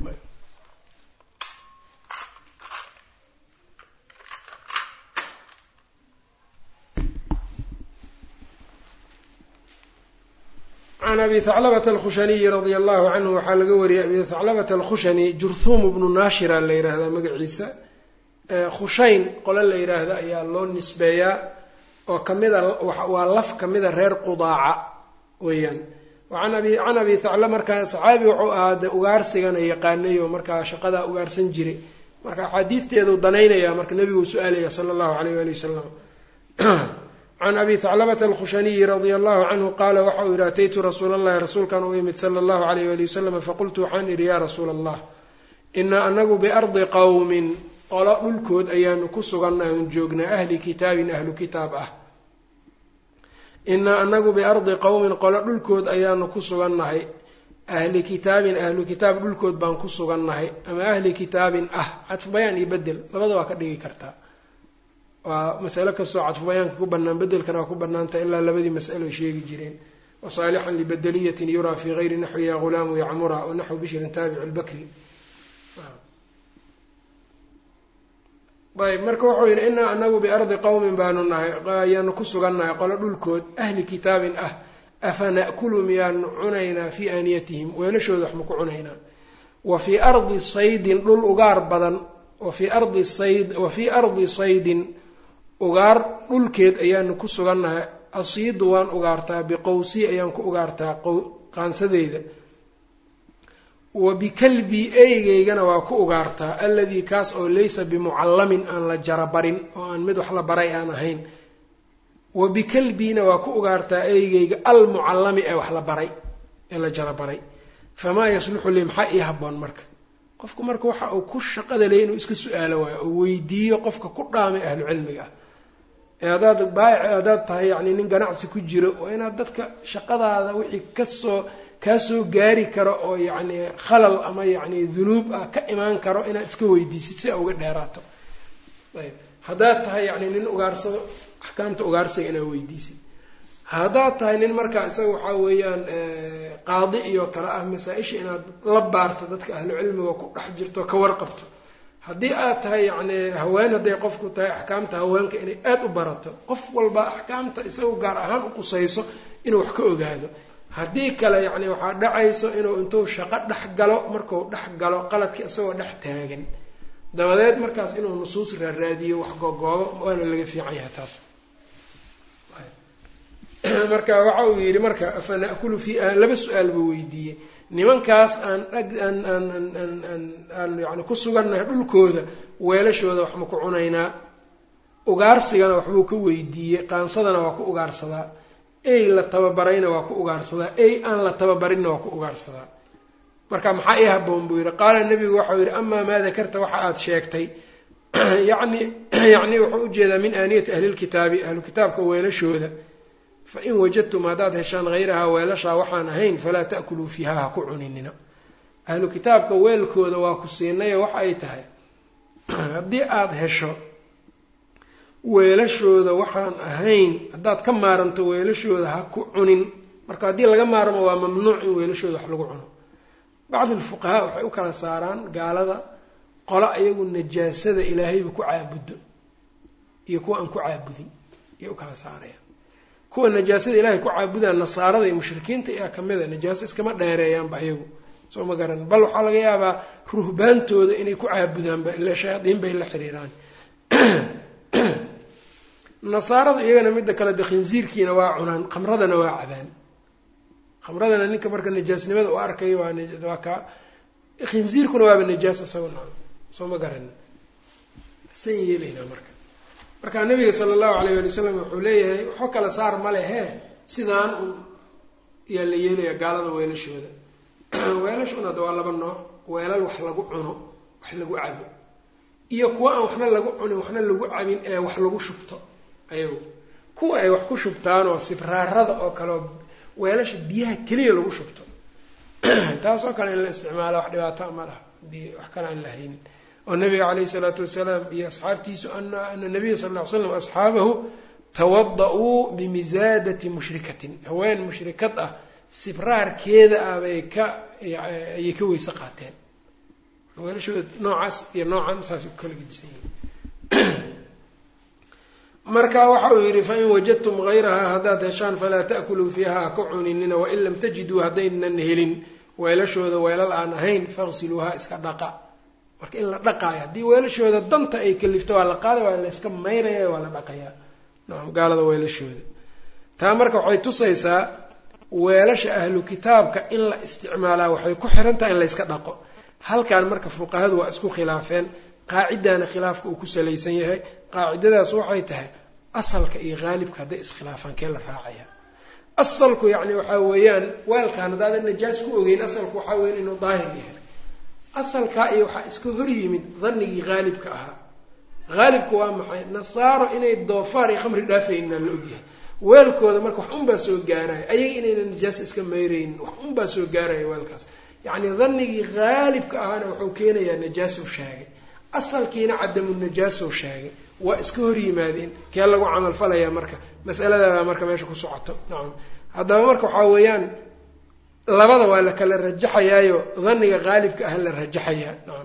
can abi haclabata alkhushaniyi radia allahu canhu waxaa laga wariyay abi haclabata alkhushani jurhuum bnu naashira la yidhaahdaa magaciisa khushayn qole la yidhaahda ayaa loo nisbeeyaa oo kamida waa laf kamida reer qudaaca weeyaan an abi can abi hacla markaa saxaabi wuxuu ahaa de ugaarsigana yaqaanay oo markaa shaqadaa ugaarsan jiray marka axaadiidteedu danaynaya marka nebiguu su-aalaya sala allahu alayh waali wasalam can abi haclabata alkhushaniyi radia allahu canhu qaala waxa uu yihi ataytu rasuula allahi rasuulkan u yimid sala allahu alayh waali wasalam faqultu waxaan idhi yaa rasuula allah inaa anagu biardi qowmin qolo dhulkood ayaanu ku sugannahay un joognaa ahli kitaabin ahlu kitaab ah inaa anagu biardi qowmin qolo dhulkood ayaanu ku sugannahay ahli kitaabin ahlu kitaab dhulkood baan ku sugannahay ama ahli kitaabin ah cadfu bayaan iyo bedel labada waa ka dhigi kartaa waa masalo kastoo cadfu bayaanka ku bannaan bedelkana waa ku bannaanta ilaa labadii mas'alo ay sheegi jireen wasaalixan libadeliyatin yuraa fii gayri naxwi ya ghulaamu yacmura wa naxwi bishrin taabicu lbakri ayb marka wuxuu yidhi inaa anagu biardi qowmin baanu nahay ayaanu ku sugannahay qolo dhulkood ahli kitaabin ah afa na'kulu miyaanu cunaynaa fii aaniyatihim weelashooda wax maku cunaynaa wa fii ardi saydin dhul ugaar badan wafii ardi sayd wa fii ardi saydin ugaar dhulkeed ayaanu ku sugannahay asiidu waan ugaartaa biqowsii ayaan ku ugaartaa qaansadeyda wa bikalbii eygeygana waa ku ugaartaa alladii kaas oo laysa bimucallamin aan la jarabarin oo aan mid wax la baray aan ahayn wa bikalbiina waa ku ugaartaa eygeyga almucallami ee wax la baray ee la jarabaray famaa yasluxu lii maxaa ii haboon marka qofku marka waxa uu ku shaqada ley inuu iska su-aalo waayo oo weydiiyo qofka ku dhaamay ahlu cilmiga ah ee haddaad baayic haddaad tahay yacni nin ganacsi ku jiro waa inaad dadka shaqadaada wixii kasoo kaa soo gaari karo oo yacni khalal ama yacni dunuub ah ka imaan karo inaad iska weydiisid si a uga dheeraato ayb haddaad tahay yacni nin ugaarsado axkaamta ugaarsiga inaad weydiisid haddaad tahay nin markaa isaga waxaa weeyaan qaadi iyo kale ah masaa-isha inaad la baarto dadka ahlu cilmiga ku dhex jirto ka warqabto haddii aad tahay yacni haween hadday qofku tahay axkaamta haweenka inay aada u barato qof walba axkaamta isagu gaar ahaan u qusayso inuu wax ka ogaado haddii kale yacni waxaa dhacayso inuu intuu shaqo dhex galo marku dhex galo qaladkii isagoo dhex taagan dabadeed markaas inuu nusuus raaraadiyo wax googoobo waana laga fiican yahay taas marka waxa uu yidhi marka afa na'kulu fi laba su-aal buu weydiiyey nimankaas aan dhag aan aan aan aan aan yani ku sugannahay dhulkooda weelashooda wax ma ku cunaynaa ugaarsigana waxbuu ka weydiiyey qaansadana waa ku ugaarsadaa ey la tababarayna waa ku ugaarsadaa ey aan la tababarinna waa ku ugaarsadaa marka maxaa ii haboon buu yidhi qaala nebigu waxau yidhi amaa maa dakarta waxa aada sheegtay yani yacni wuxuu ujeedaa min aaniyati ahlilkitaabi ahlu kitaabka weelashooda fain wajadtum haddaad heshaan hayrahaa weelashaa waxaan ahayn falaa ta'kuluu fiiha ha ku cuninina ahlu kitaabka weelkooda waa ku siinayo waxa ay tahay haddii aada hesho weelashooda waxaan ahayn haddaad ka maaranto weelashooda ha ku cunin marka haddii laga maarmo waa mamnuuc in weelashooda wax lagu cuno bacdi alfuqahaa waxay u kala saaraan gaalada qolo ayagu najaasada ilaahayba ku caabudo iyo kuwa aan ku caabudin ayay u kala saarayaan kuwa najaasada ilaahay ku caabudaan nasaarada iyo mushrikiinta ayaa kamida najaaso iskama dheereeyaanba ayagu soo ma garan bal waxaa laga yaabaa ruhbaantooda inay ku caabudaanba ila shayaadiin bay la xiriiraan nasaarada iyagana midda kale de khinsiirkiina waa cunaan khamradana waa cabaan khamradana ninka marka najaasnimada u arkayo waa ka khinsiirkuna waaba najaas isago na soo ma garan san yeelaynaa marka marka nabiga sala allahu alayh ali wasalam wuxuu leeyahay waxba kala saar ma lehe sidaan un ayaa la yeelaya gaalada weelashooda weelashuna ada waa laba nooc weelal wax lagu cuno wax lagu cabo iyo kuwa aan waxna lagu cunin waxna lagu cabin ee wax lagu shubto ayagu kuwa ay wax ku shubtaanoo sibraarada oo kale oo weelasha biyaha keliya lagu shubto taas oo kale in la isticmaalo wax dhibaato ma laha hadii wax kale aan la haynin oo nabiga caleyhi isalaatu wasalaam iyo asxaabtiisu ana ana nabiya sal ll ly slam asxaabahu tawada-uu bimisaadati mushrikatin haween mushrikad ah sibraarkeeda ah bay ka ayay ka weyse qaateen weelashooda noocaas iyo noocan saas u kala gedisan yihin marka waxa uu yidhi fain wajadtum hayrahaa haddaad heshaan falaa ta'kuluu fiiha ha ka cuninina wain lam tajiduu haddaynan helin weelashooda weelal aan ahayn faqsiluuha iska dhaqa marka in la dhaqaayo haddii weelashooda danta ay kalifto waa la qaaday waa la iska mayraya waa la dhaqayaa nacam gaalada weelashooda taa marka waxay tusaysaa weelasha ahlu kitaabka in la isticmaalaa waxay ku xiran tahay in la yska dhaqo halkan marka fuqahadu waa isku khilaafeen qaacidaana khilaafka uu ku salaysan yahay qaacidadaas waxay tahay asalka iyo haalibka hadday iskhilaafaan kee la raacaya asalku yacni waxaa weeyaan weelkaan haddaadan najaas ku ogeyn asalku waxaa weyan inuu daahir yahay asalkaa iyo waxaa iska hor yimid dannigii haalibka ahaa haalibku waa maxay nasaaro inay doofaar iyo khamri dhaafayna la ogyahay weelkooda marka wax unbaa soo gaaraya ayaga inayna najaasa iska mayraynin wax unbaa soo gaaraya weelkaas yacni dannigii haalibka ahaana wuxuu keenayaa najaasuu sheegay asalkiina cadamu najaasuu sheegay waa iska hor yimaadeen kee lagu camalfalayaa marka masaladaabaa marka meesha ku socoto nacam haddaba marka waxaa weeyaan labada waa la kala rajaxayaayo dhanniga haalibka ah la rajaxayaa nacam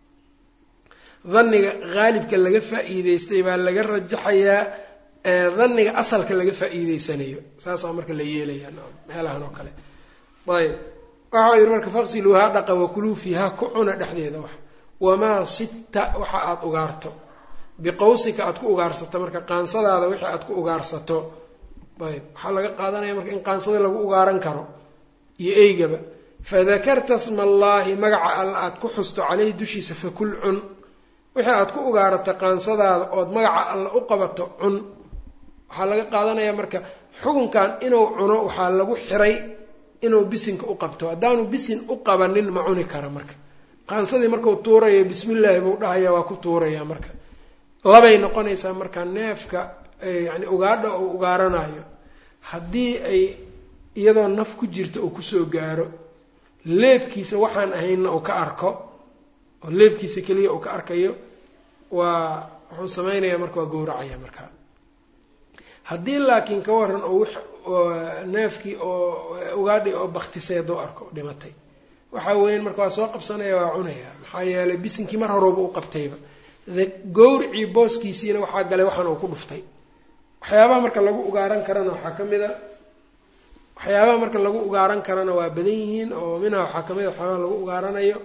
dhanniga haalibka laga faa-iideystay baa laga rajaxayaa dhanniga asalka laga faa-iideysanayo saasaa marka la yeelaya nacam meelahan oo kale ayb waxau yihi marka faqsiluuhaa dhaqa wakuluu fiihaa ku cuna dhexdeeda wax wamaa sibta waxa aada ugaarto biqawsika aada ku ugaarsato marka qaansadaada wixii aada ku ugaarsato ayb waxaa laga qaadanaya marka in qaansada lagu ugaaran karo iyo eygaba fadakarta sma allaahi magaca alla aada ku xusto caleyhi dushiisa fakul cun wixii aada ku ugaarato qaansadaada ood magaca alla u qabato cun waxaa laga qaadanaya marka xukunkan inuu cuno waxaa lagu xiray inuu bisinka u qabto haddaanu bisin u qabanin ma cuni kara marka qaansadii markuu tuurayo bismillaahi buu dhahaya waa ku tuuraya marka labay noqonaysaa marka neefka yani ugaadha uu ugaaranayo haddii ay iyadoo naf ku jirta uu kusoo gaaro leebkiisa waxaan ahaynna uu ka arko oo leebkiisa keliya uu ka arkayo waa wuxuu samaynayaa marka waa gowracaya marka haddii laakiin ka waran oo neefkii oo ugaadhi oo baktisay hadduu arko dhimatay waxaa weeyaan marka waa soo qabsanaya waa cunaya maxaa yeelay bisinkii mar horeba u qabtayba gowricii booskiisiina waxaa galay waxaan uu ku dhuftay waxyaabaha marka lagu ugaaran karana waxaa ka mid a waxyaabaha marka lagu ugaaran karana waa badan yihiin oo minha waxaa kamid a waxyaabaha lagu ugaaranayo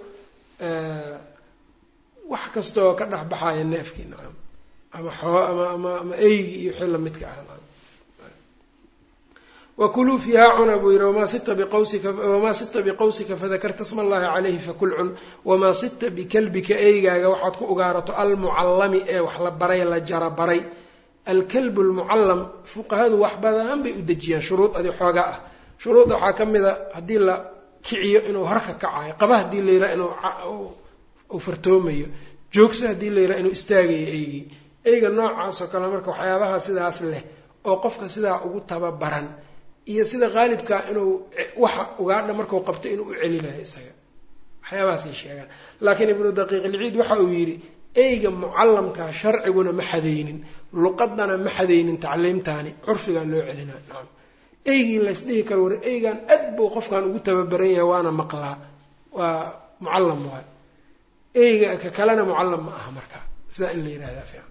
wax kastaoo ka dhex baxaya neefkii nacam ama xoo ama ama ama eygi iyo wixii lamidka ah nacam wakuluu fiihaa cuna buu yihi wamaa sita biqawsika wamaa sita biqawsika fadakarta sma allahi calayhi fakul cun wamaa sita bikalbika eygaaga waxaad ku ugaarato almucallami ee wax la baray la jara baray alkalbu lmucallam fuqahadu wax badan bay u dejiyaan shuruud adi xoogaa ah shuruudda waxaa ka mid a haddii la kiciyo inuu horka kacayo qaba haddii la yidhaha inuu uu fartoomayo joogso haddii la yidhaha inuu istaagayo eygii eyga noocaas oo kale marka waxyaabaha sidaas leh oo qofka sidaa ugu tababaran iyo sida qaalibkaa inuu waxa ugaadha markuu qabto inuu u celinayo isaga waxyaabahaasay sheegaan laakiin ibnu daqiiq ilciid waxa uu yidhi eyga mucallamkaa sharciguna ma xadaynin luqadana ma xadaynin tacliimtaani curfigaa loo celinaa nacam eygii laysdhihi karo war eygan aad buu qofkan ugu tababaran yahay waana maqlaa waa mucallam waay eyga ka kalena mucallam ma aha marka sidaa in la yidhahdaa fiican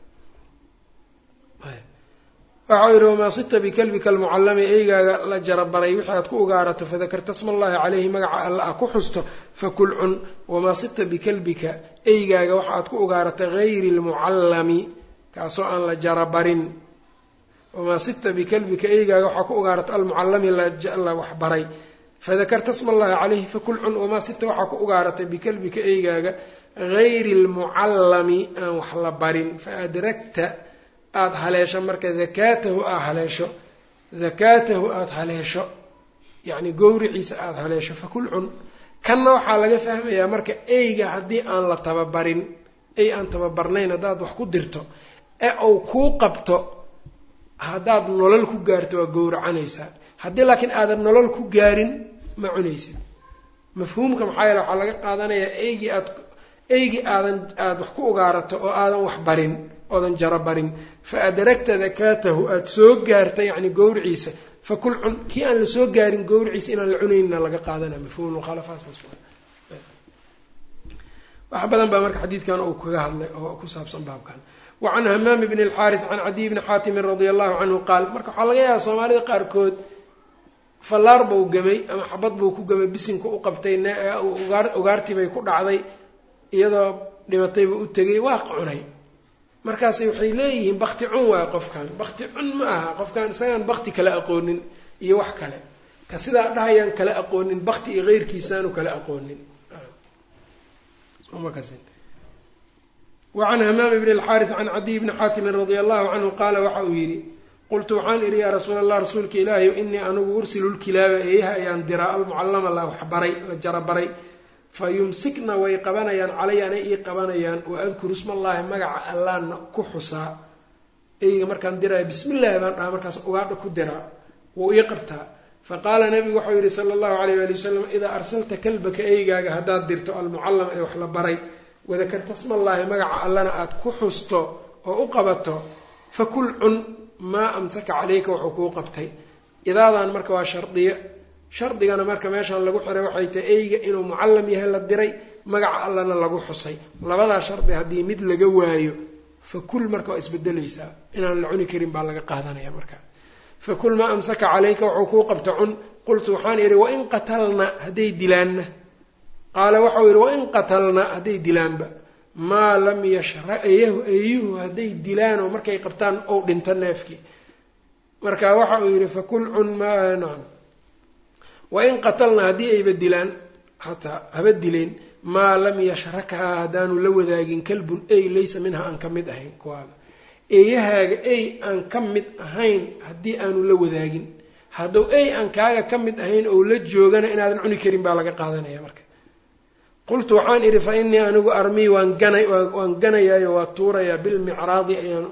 waxau yidhi wamaa sita bikalbika almucallami eygaaga la jarabaray wixii aad ku ugaarato fadakarta sma allahi caleyhi magaca alla a ku xusto fakul cun wamaa sita bikalbika eygaaga waxa aad ku ugaarata hayri lmucallami kaasoo aan la jarabarin wamaa sita bikalbika eygaaga waxaa ku ugaarata almucallami la waxbaray fadakarta sma allahi caleyhi fakul cun wamaa sita waxaa ku ugaaratay bikalbika eygaaga hayri lmucallami aan wax la barin faadragta aada haleesho marka dakaatahu aad haleesho dakaatahu aada haleesho yacni gowriciisa aada haleesho fakul cun kanna waxaa laga fahmayaa marka eyga haddii aan la tababarin ey aan tababarnayn haddaad wax ku dirto ee uu kuu qabto haddaad nolol ku gaarto waa gowracanaysaa haddii laakiin aadan nolol ku gaarin ma cunaysid mafhuumka maxaa yeele waxaa laga qaadanayaa eygii aad eygii aadan aada wax ku ugaarato oo aadan wax barin oodan jaro barin fa adragta dakaatahu aada soo gaarta yacni gowriciisa fakul cun kii aan la soo gaarin gowriciisa inaan la cunaynna laga qaadana mafhuum mukhalafasaas wax badan baa marka xadiidkan uu kaga hadlay oo ku saabsan baabkan wa can hamaam bni alxaaris can cadiy bni xaatimin radia allahu canhu qaal marka waxaa laga yaabaa soomaalida qaarkood fallaar buu gamay ama xabad buu ku gamay bisinka u qabtay ugaartii bay ku dhacday iyadoo dhimatayba u tegay waa cunay markaas waxay leeyihiin bakti cun waay qofkan bakti cun ma aha qofkan isagaan bakti kala aqoonin iyo wax kale ka sidaa dhahayaan kala aqoonin bakti iyo keyrkiisaanu kala aqoonin wacan hamaam bni alxaaris can cadiy bni xaatimin radia allahu canhu qaala waxa uu yidhi qultu waxaan idhi yaa rasuula allah rasuulka ilaahiy inii anigu ursilu lkilaaba eeyaha ayaan diraa almucallama la waxbaray la jarabaray fa yumsikna way qabanayaan calay anay ii qabanayaan wa adkuru ismallaahi magaca allaana ku xusaa eyga markaan diraayo bismillaahi baan dhaha markaas ugaadha ku diraa wuu ii qabtaa fa qaala nabigu waxau yidhi sala allahu alayh waali wasalam idaa arsalta kalbaka eygaaga haddaad dirto almucallama ee wax la baray wadakarta smallaahi magaca allana aada ku xusto oo u qabato fakul cun maa amsaka caleyka wuxuu kuu qabtay idaadan marka waa shardiyo shardigana marka meeshaan lagu xiray waxay tahay eyga inuu mucallam yahay la diray magaca allana lagu xusay labadaa shardi haddii mid laga waayo fakul marka waa isbedelaysaa inaan la cuni karin baa laga qaadanaya marka fakul maa amsaka caleyka wuxuu kuu qabta cun qultu waxaan idhi wain qatalna hadday dilaanna qaala waxau yidhi wain qatalna hadday dilaanba maa lam yashra eyahu eyuhu hadday dilaanoo markay qabtaan ou dhinto neefkii marka waxa uu yidhi fakul cun ma nacam wain qatalna haddii ayba dilaan hataa haba dileen maa lam yashrakhaa haddaanu la wadaagin kalbun ey laysa minha aan ka mid ahayn kuwaada eeyahaaga ey aan ka mid ahayn haddii aanu la wadaagin hadduu ey aan kaaga ka mid ahayn ou la joogana inaadan cuni karin baa laga qaadanaya marka qultu waxaan idhi fa innii anigu armii waan gana waan ganayaayo waa tuurayaa bilmicraadi ayaan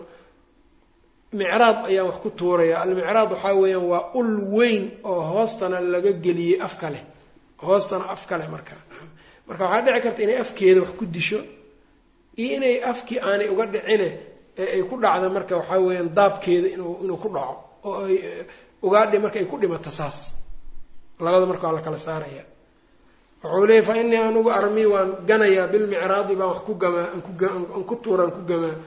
micraad ayaan wax ku tuurayaa almicraad waxaa weeyaan waa ul weyn oo hoostana laga geliyey afka leh hoostana afka leh marka marka waxaa dhici karta inay afkeeda wax ku disho iyo inay afkii aanay uga dhicine ee ay ku dhacda marka waxaa weeyaan daabkeeda inuu inuu ku dhaco oo ay ugaadhi marka ay ku dhimato saas labada marka waa la kala saaraya wuxuu leeyay fa innii anigu armii waan ganayaa bilmicraadi baan wax ku gamaa aan ku tuuraan ku gamaa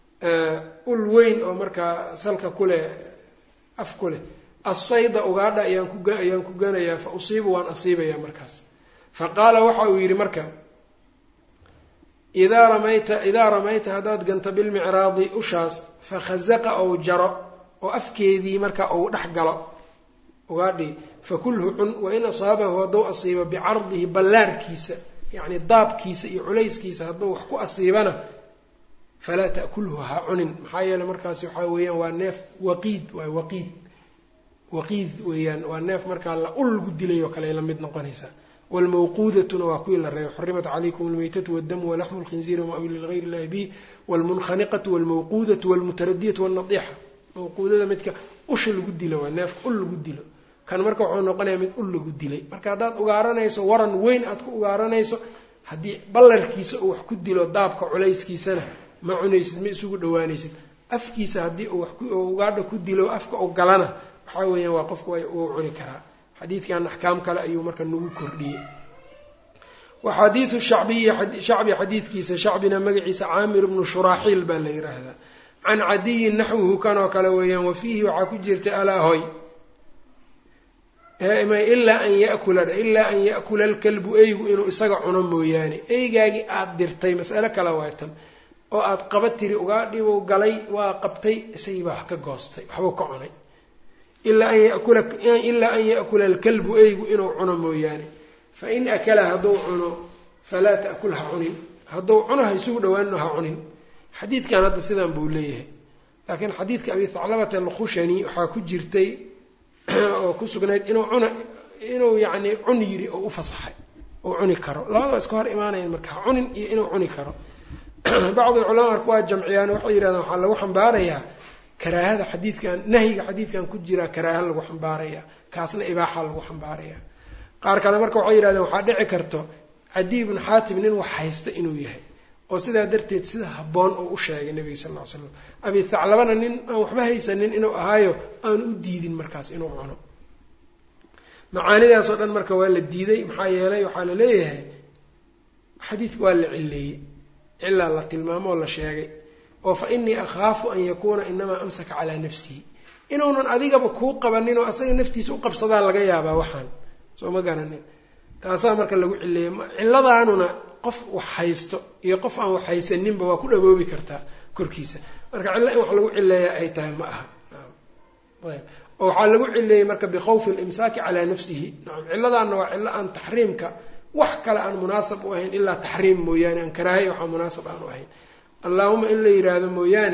ul weyn oo markaa salka kuleh af ku leh assayda ugaadha ayaan ku ayaan ku ganayaa fa usiibu waan asiibayaa markaas fa qaala waxa uu yidhi marka idaa ramayta idaa ramayta haddaad ganto bilmicraadi ushaas fa khazaqa ou jaro oo afkeedii marka uu dhex galo ugaadhii fakulhu cun wain asaabahu hadduu asiibo bicardihi ballaarkiisa yacni daabkiisa iyo culayskiisa hadduu wax ku asiibana falaa ta'kulhu ha cunin maxaa yeeley markaasi waxaa weeyaan waa neef waqiid waa waqiid waqiid weeyaan waa neef markaa la ul lagu dilay oo kale ay la mid noqonaysaa wlmawquudatuna waa kuwii la reebay xurimat calaykum almaytatu wاdamu walaxmu lkhinziiri wama uli ligayr illahi bih wlmunkhaniqatu wlmawquudatu wlmutaradiyatu wاlnadiixa mawquudada midka usha lagu dilo waa neefka ul lagu dilo kan marka wuxuu noqonayaa mid ul lagu dilay marka haddaad ugaaranayso waran weyn aad ku ugaaranayso haddii ballarkiisa uu wax ku dilo daabka culayskiisana ma cunaysid ma isugu dhawaanaysid afkiisa haddii uu ugaadha ku dilo afka u galana waxaa weeyaan waa qofka uu cuni karaa xadiidkan axkaam kale ayuu marka nagu kordhiyey wa xadiidu shacbiyi shacbi xadiidkiisa shacbina magaciisa caamir bnu shuraaxiil baa la yidhaahdaa can cadiyin naxwuhu kanoo kale weeyaan wa fiihi waxaa ku jirta alaahoy ilaa an yakula ilaa an ya'kula alkalbu eygu inuu isaga cuno mooyaane eygaagii aada dirtay mas'alo kale waay tan oo aada qaba tiri ugaadhibuu galay waa qabtay isagii baa wax ka goostay waxbuu ka cunay ilaa an yakula ilaa an ya'kula alkalbu eygu inuu cuno mooyaane fa in akala hadduu cuno falaa ta'kul ha cunin hadduu cuno ha isugu dhawaanino ha cunin xadiidkan hadda sidan buu leeyahay laakiin xadiidka abi thaclabata alkhushani waxaa ku jirtay oo ku sugnayd inuu cuna inuu yacni cun yiri oo u fasaxay oo cuni karo labada iska hor imaanayan marka ha cunin iyo inuu cuni karo bacdi culamaa marka waa jamciyaan waxay yidhahdaan waxaa lagu xambaarayaa karaahada xadiidkan nahyiga xadiidkan ku jiraa karaaha lagu xambaaraya kaasna ibaaxa lagu xambaaraya qaar kale marka waxay yidhahdeen waxaa dhici karto cadiy bnu xaatim nin wax haysta inuu yahay oo sidaa darteed sida habboon oo u sheegay nabiga sal lla ly slam abi thaclabana nin aan waxba haysanin inuu ahaayo aan u diidin markaas inuu cuno macaanidaasoo dhan marka waa la diiday maxaa yeelay waxaa la leeyahay xadiidka waa la cileeyey cilaa la tilmaamo oo la sheegay oo fa innii akhaafu an yakuuna inamaa amsaka calaa nafsihi inuunan adigaba kuu qabanin oo asaga naftiisa u qabsadaa laga yaabaa waxaan soo ma garanin taasaa marka lagu cileeyey ciladaanuna qof wax haysto iyo qof aan wax haysaninba waa ku dhawoobi kartaa korkiisa marka cillo in wax lagu cileeya ay tahay ma aha ayb oo waxaa lagu cileeyey marka bikhawfi alimsaaki calaa nafsihi nacam cilladaanna waa cillo aan taxriimka wax kale aan munaasab u ahayn ilaa taxriim mooyaane aan karaahay waxaa munaasab aan u ahayn allaahuma in la yidhaahdo mooyaane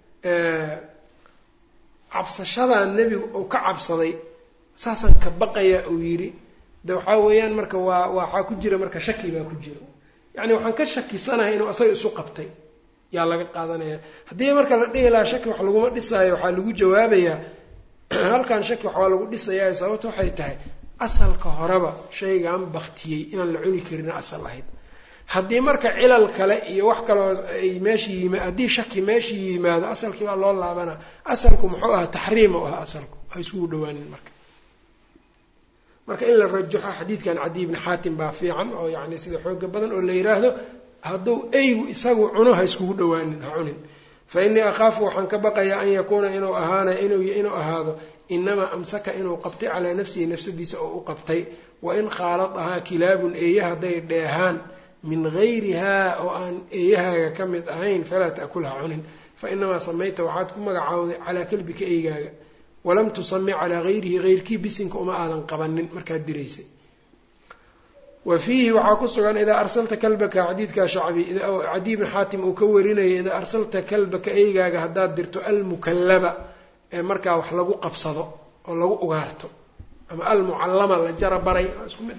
cabsashadan nebigu uu ka cabsaday saasaan ka baqaya uu yidhi de waxaa weeyaan marka waa waxaa ku jira marka shaki baa ku jira yacni waxaan ka shakisanahay inuu asaga isu qabtay yaa laga qaadanaya haddii marka la dhihi lahaa shaki wax laguma dhisaayo waxaa lagu jawaabayaa halkan shaki waxaa lagu dhisayaa sababta waxay tahay asalka horeba shaygan baktiyey inaan la cuni karin asal ahayd haddii marka cilal kale iyo wax kaloo ay meesha yima haddii shaki meesha yimaado asalkii baa loo laabanaa asalku muxuu ahaa taxriim u ahaa asalku ha isugu dhawaanin marka marka in la rajaxo xadiidkan cadiy bni xaatim baa fiican oo yacni sida xooga badan oo la yidhaahdo hadduu eygu isagu cuno ha iskugu dhawaanin ha cunin fa innii akhaafu waxaan ka baqayaa an yakuuna inuu ahaana inuu ahaado inamaa amsaka inuu qabtay calaa nafsihi nafsadiisa oo u qabtay wain khaaladahaa kilaabun eeya hadday dheehaan min gayrihaa oo aan eeyahaaga ka mid ahayn falaa ta'kulha cunin fa inamaa samayta waxaad ku magacaawday calaa kalbika eygaaga walam tusami calaa gayrihi hayrkii bisinka uma aadan qabanin markaad diraysay wa fiihi waxaa ku sugan idaa arsalta kalbaka xadiidkaa shacbi cadiy bn xaatim uu ka warinayay idaa arsalta kalbaka eygaaga haddaad dirto almukallaba ee markaa wax lagu qabsado oo lagu ugaarto ama almucallama la jara baray isku mid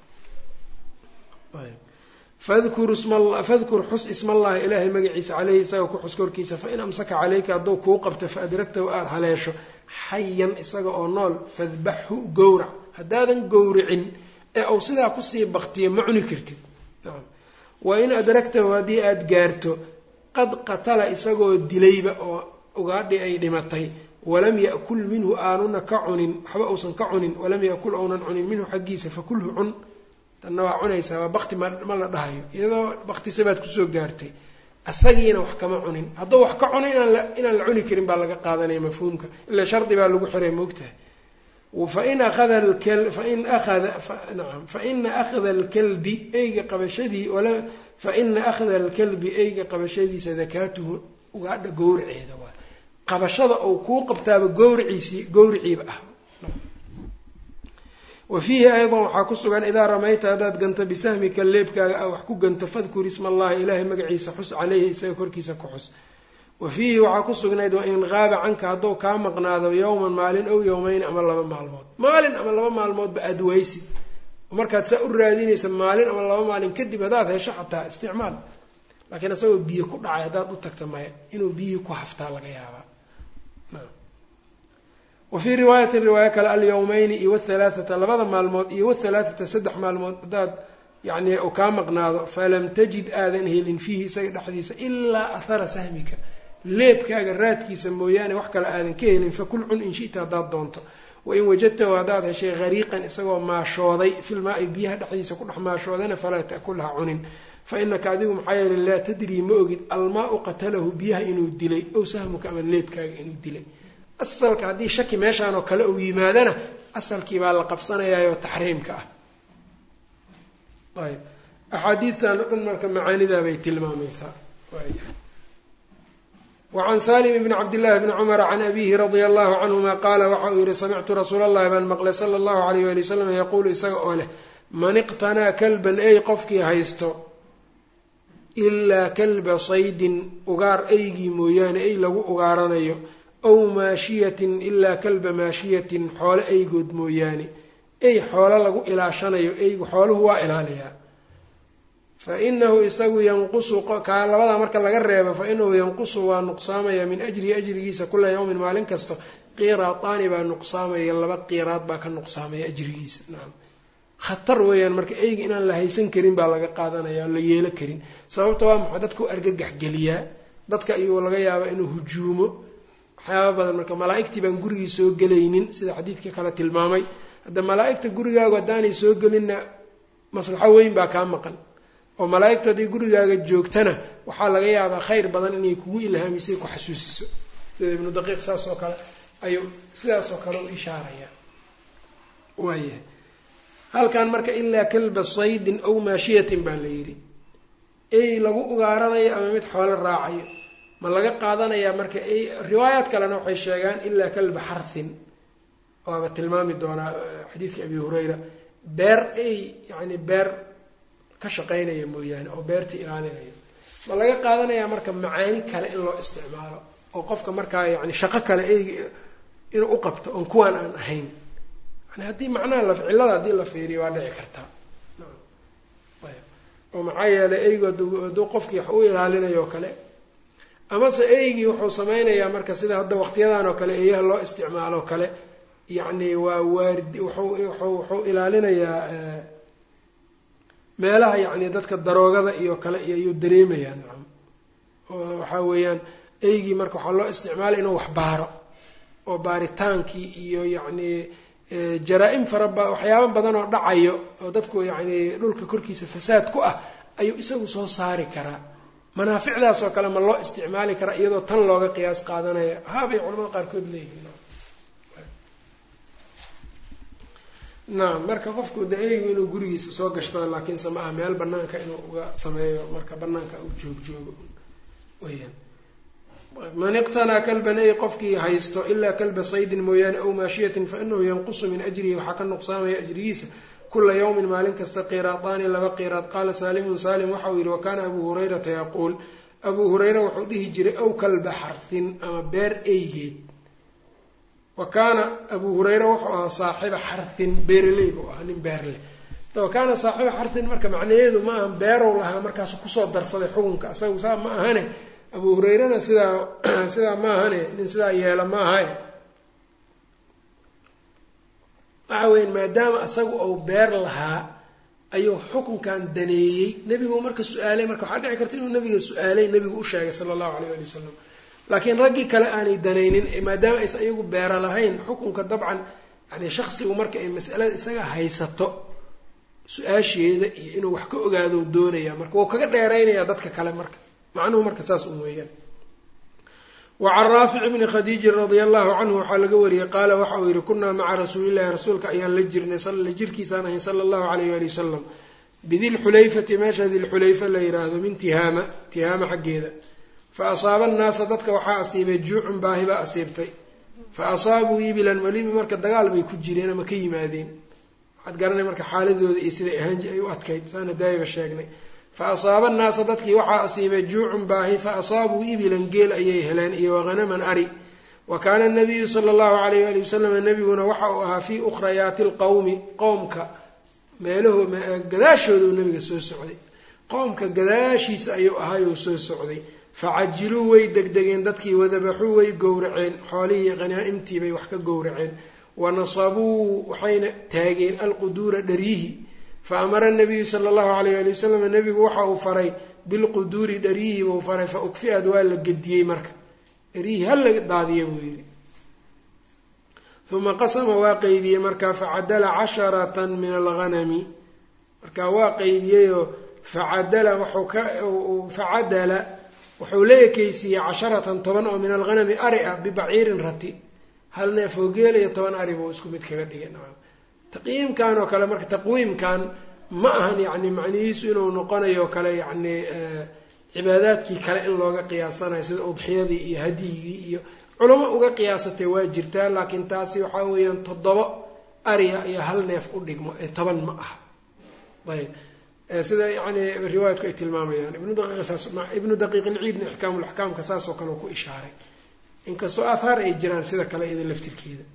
fadkur xus ismallahi ilaahay magaciisa caleyhi isaga ku xus korkiisa fain amsaka caleyka hadduu kuu qabto faadragtahu aada haleesho xayan isaga oo nool fadbaxhu gowrac haddaadan gowricin ee uu sidaa kusii baktiyo ma cuni kartid wain adragtahu haddii aada gaarto qad qatala isagoo dilayba oo ugaadhi ay dhimatay walam yakul minhu aanuna ka cunin waxba uusan ka cunin walam yakul ounan cunin minhu xaggiisa fakulhu cun tanna waa cunaysaa waa bakti ma la dhahayo iyadoo baktisabaad kusoo gaartay asagiina wax kama cunin hadduu wax ka cuno inaan la cuni karin baa laga qaadanaya mafhuumka ila shardi baa lagu xiray moogtahay fain aada fain aada naam faina akhda alkalbi eyga qabashadii faina akhda alkalbi eyga qabashadiisa dakaatuhu ugaadha gowraceeda waa qabashada ou kuu qabtaaba gowriciisii gowriciiba ah wa fiihi aydan waxaa ku sugan idaa ramayta haddaad ganto bisahmika leebkaaga a wax ku ganto fadkur isma allahi ilaahay magaciisa xus caleyhi isaga korkiisa ku xus wa fiihi waxaa ku sugnayd wain qaaba canka hadduu kaa maqnaado yowman maalin ow yowmeyn ama laba maalmood maalin ama laba maalmoodba aada weysid markaad saa u raadinaysa maalin ama laba maalin kadib haddaad hesho xataa isticmaal laakiin isagoo biyo ku dhacay haddaad u tagta maya inuu biyihii ku haftaa laga yaabaa wa fii riwaayatin riwaayo kale alyawmeyni iyo wathalaathata labada maalmood iyo wathalaathata saddex maalmood haddaad yacni u kaa maqnaado falam tajid aadan helin fiihi isaga dhexdiisa ilaa ahara sahmika leebkaaga raadkiisa mooyaane wax kale aadan ka helin fakul cun in shita haddaad doonto wain wajadtahu haddaad heshay hariiqan isagoo maashooday filmaa-i biyaha dhexdiisa ku dhex maashoodana falaa ta'kulha cunin fa inaka adigu maxaa yeele laa tadrii ma ogid almaa-u qatalahu biyaha inuu dilay ow sahmuka ama leebkaaga inuu dilay asalka haddii shaki meeshaan oo kale uu yimaadana asalkii baa la qabsanayaayoo taxriimka ah ayb axaadiidtan o dhan marka macaanidaa bay tilmaamaysaa wacan salim bni cabdillahi bni cumara can abihi radia allahu canhuma qaala waxa uu yihi samictu rasuula allahi baan maqlay sala allahu alayh wali wasalam yaquulu isaga oo leh man iqtanaa kalban ey qofkii haysto ilaa kalba saydin ugaar eygii mooyaane ey lagu ugaaranayo aw maashiyatin ilaa kalba maashiyatin xoolo eygood mooyaane ey xoolo lagu ilaashanayo eygu xooluhu waa ilaaliyaa fa inahu isagu yanqusu kaa labadaa marka laga reebo fa inahu yanqusu waa nuqsaamaya min ajrihi ajrigiisa kula yawmin maalin kasta qiraataani baa nuqsaamaya laba qiraad baa ka nuqsaamaya ajrigiisa nacam khatar weeyaan marka eyga inaan la haysan karin baa laga qaadanaya o la yeelo karin sababta waa maxay dadka u argagax geliyaa dadka ayuu laga yaabaa inuu hujuumo waxyaaba badan marka malaa-igtii baan gurigii soo gelaynin sida xadiidkii kale tilmaamay hadda malaa-igta gurigaagu haddaanay soo gelinna maslaxo weyn baa kaa maqan oo malaa-igtu hadday gurigaaga joogtana waxaa laga yaabaa khayr badan inay kugu ilhaamisay ku xasuusiso sida ibnu daqiiq saas oo kale ayuu sidaas oo kale u ishaarayaa waayahay halkan marka ilaa kalba saydin aw maashiyatin baa la yidhi ey lagu ugaaranayo ama mid xoolo raacayo ma laga qaadanayaa marka riwaayaad kalena waxay sheegaan ilaa kalba xarthin waaba tilmaami doonaa xadiidka abi hurayra beer ey yacni beer ka shaqaynaya mooyaane oo beertii ilaalinayo ma laga qaadanayaa marka macaani kale in loo isticmaalo oo qofka markaa yani shaqo kale eyga inuu u qabto oon kuwaan aan ahayn yani haddii macnaha la cillada haddii la fiiriyo waa dhici kartaa oo maxaa yeelay eygu hadduu qofkii wax u ilaalinayo o kale amase eygii wuxuu sameynayaa marka sida hadda waqtiyadan oo kale eeyaha loo isticmaalo o kale yacni waa waardi wuxuu wuxuu wuxuu ilaalinayaa meelaha yacni dadka daroogada iyo kale iyo ayuu dareemayaa nacam oo waxaa weeyaan eygii marka waxaa loo isticmaalay inuu wax baaro oo baaritaankii iyo yacni jaraa-im faraba waxyaaba badan oo dhacayo oo dadku yacni dhulka korkiisa fasaad ku ah ayuu isagu soo saari karaa manaaficdaas oo kale ma loo isticmaali karaa iyadoo tan looga qiyaas qaadanaya haabay culamada qaarkood leeyihiin nacam marka qofku de eygu inuu gurigiisa soo gashto laakiinse ma aha meel banaanka inuu uga sameeyo marka banaanka u joog joogo weyaan man iqtanaa kalban ey qofkii haysto ilaa kalba saydin mooyaane aw maashiyatin fa inahu yanqusu min ajrihi waxaa ka nuqsaamaya ajrigiisa kula yawmin maalin kasta qiraadaani laba qiraad qaala saalimun saalim waxauu yihi wakaana abuu hurayrata yaquul abuu hureyra wuxuu dhihi jiray aw kalba xarhin ama beer eygeed wa kaana abuu hureyra wuxuu ahaa saaxiba xarhin beeraley buu ahaa nin beer leh wa kaana saaxiba xarhin marka macnaheedu ma aha beerow lahaa markaasu kusoo darsaday xukunka isagu saa ma ahane abuu hureyrana sidaa sidaa ma ahane nin sidaa yeela ma ahae waxa weya maadaama isagu uu beer lahaa ayuu xukunkan daneeyey nebigu marka su-aalay marka waxaa dhici karta inuu nabiga su-aalay nebigu u sheegay sala allahu alayh ali wasalam laakiin raggii kale aanay danaynin maadaama aysan iyagu beera lahayn xukunka dabcan yani shaksigu marka ay masalada isaga haysato su-aasheeda iyo inuu wax ka ogaado doonaya marka wuu kaga dheeraynayaa dadka kale marka macnuhu marka saas un weeyaan wacan raafic bni khadiijin radia allahu canhu waxaa laga wariyey qaala waxa uu yihi kunaa maca rasuulillahi rasuulka ayaan la jirnay la jirkiisaan ahayn sala allahu alayh ali wasalam bidilxulayfati meesha dilxulayfa la yidhaahdo min tihaama tihaama xaggeeda fa asaaba annaasa dadka waxaa asiibay juucun baahi baa asiibtay fa asaabuu ibilan weliba marka dagaal bay ku jireen ama ka yimaadeen waxaad garanay marka xaaladooda iyo siday ahaanji ay u adkayd saana daayaba sheegnay fa asaaba annaasa dadkii waxaa asiibay juucun baahi fa asaabuu ibilan geel ayay heleen iyo wahanaman ari wa kaana nabiyu sala allahu alayh ali wasalam nebiguna waxa uu ahaa fii ukhrayaati lqowmi qowmka meelaho gadaashooda uu nabiga soo socday qowmka gadaashiisa ayuu ahaayuu soo socday facajiluu way degdegeen dadkii wadabaxuu way gowraceen xoolihii khanaa'imtii bay wax ka gowraceen wanasabuu waxayna taageen alquduura dharyihi fa amara nabiyu sala allahu alayh ali wasalam nebigu waxa uu faray bilquduuri dharyihii buu faray fa ukfi'ad waa la gediyey marka dharyihii ha la daadiya buu yidhi uma qasama waa qeybiyey marka facadala casharatan min alghanami marka waa qeybiyeyoo facadala wuxuu ka facadala wuxuu la ekeysiiyey casharatan toban oo min alghanami ari ah bibaciirin rati hal neef oo geel iyo toban ari buu isku mid kaga dhigay taqyiimkan oo kale marka taqwiimkan ma ahan yacni macnihiisu inuu noqonayo kale yacni cibaadaadkii kale in looga qiyaasanayo sida udxiyadii iyo hadyigii iyo culamo uga qiyaasatay waa jirtaa laakiin taasi waxaa weeyaan toddoba ariya iyo hal neef u dhigmo ee toban ma aha ayb sida yani riwaayadku ay tilmaamayaan ibnu daqiiqsaas ibnu daqiiq ilciidna ixkaamulaxkaamka saasoo kale ku ishaaray inkastoo aathaar ay jiraan sida kale iyada laftirkeeda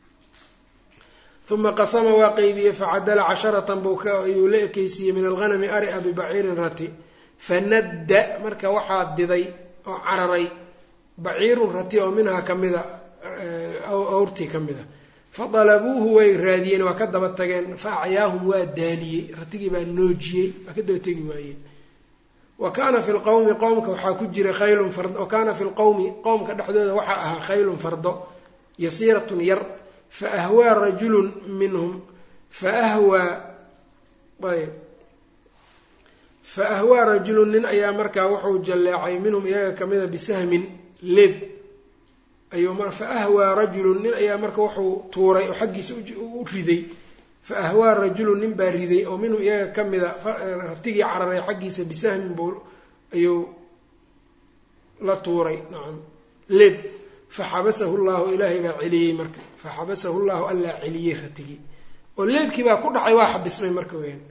uma qasama waa qeybiyey facadala casharatan buu ayuu la ekeysiiyey min alghanami ari a bibaciirin rati fanadda marka waxaa diday oo cararay baciirun rati oo minhaa kamida awrtii ka mid a fadalabuuhu way raadiyeen waa ka daba tageen fa acyaahum waa daaliyey ratigii baa noojiyey waa ka daba tegi waayeen wa kaana fi lqowmi qowmka waxaa ku jira khaylun fard wa kaana fi lqowmi qowmka dhexdooda waxaa ahaa khaylun fardo yasiiratun yar fa ahwaa rajulun minhum fa ahwaa ayb fa ahwaa rajulun nin ayaa markaa wuxuu jalleecay minhum iyaga kamida bisahmin leeb ayuu fa ahwaa rajulun nin ayaa marka wuxuu tuuray oo xaggiisa u riday fa ahwaa rajulun nin baa riday oo minhum iyaga ka mida raftigii cararay xaggiisa bisahmin buu ayuu la tuuray nacam leeb fa xabasahu llahu ilaahay baa celiyey marka fa xabasahu llahu allaa celiyey ratigii oo leebkii baa ku dhacay waa xabismay marka weyaan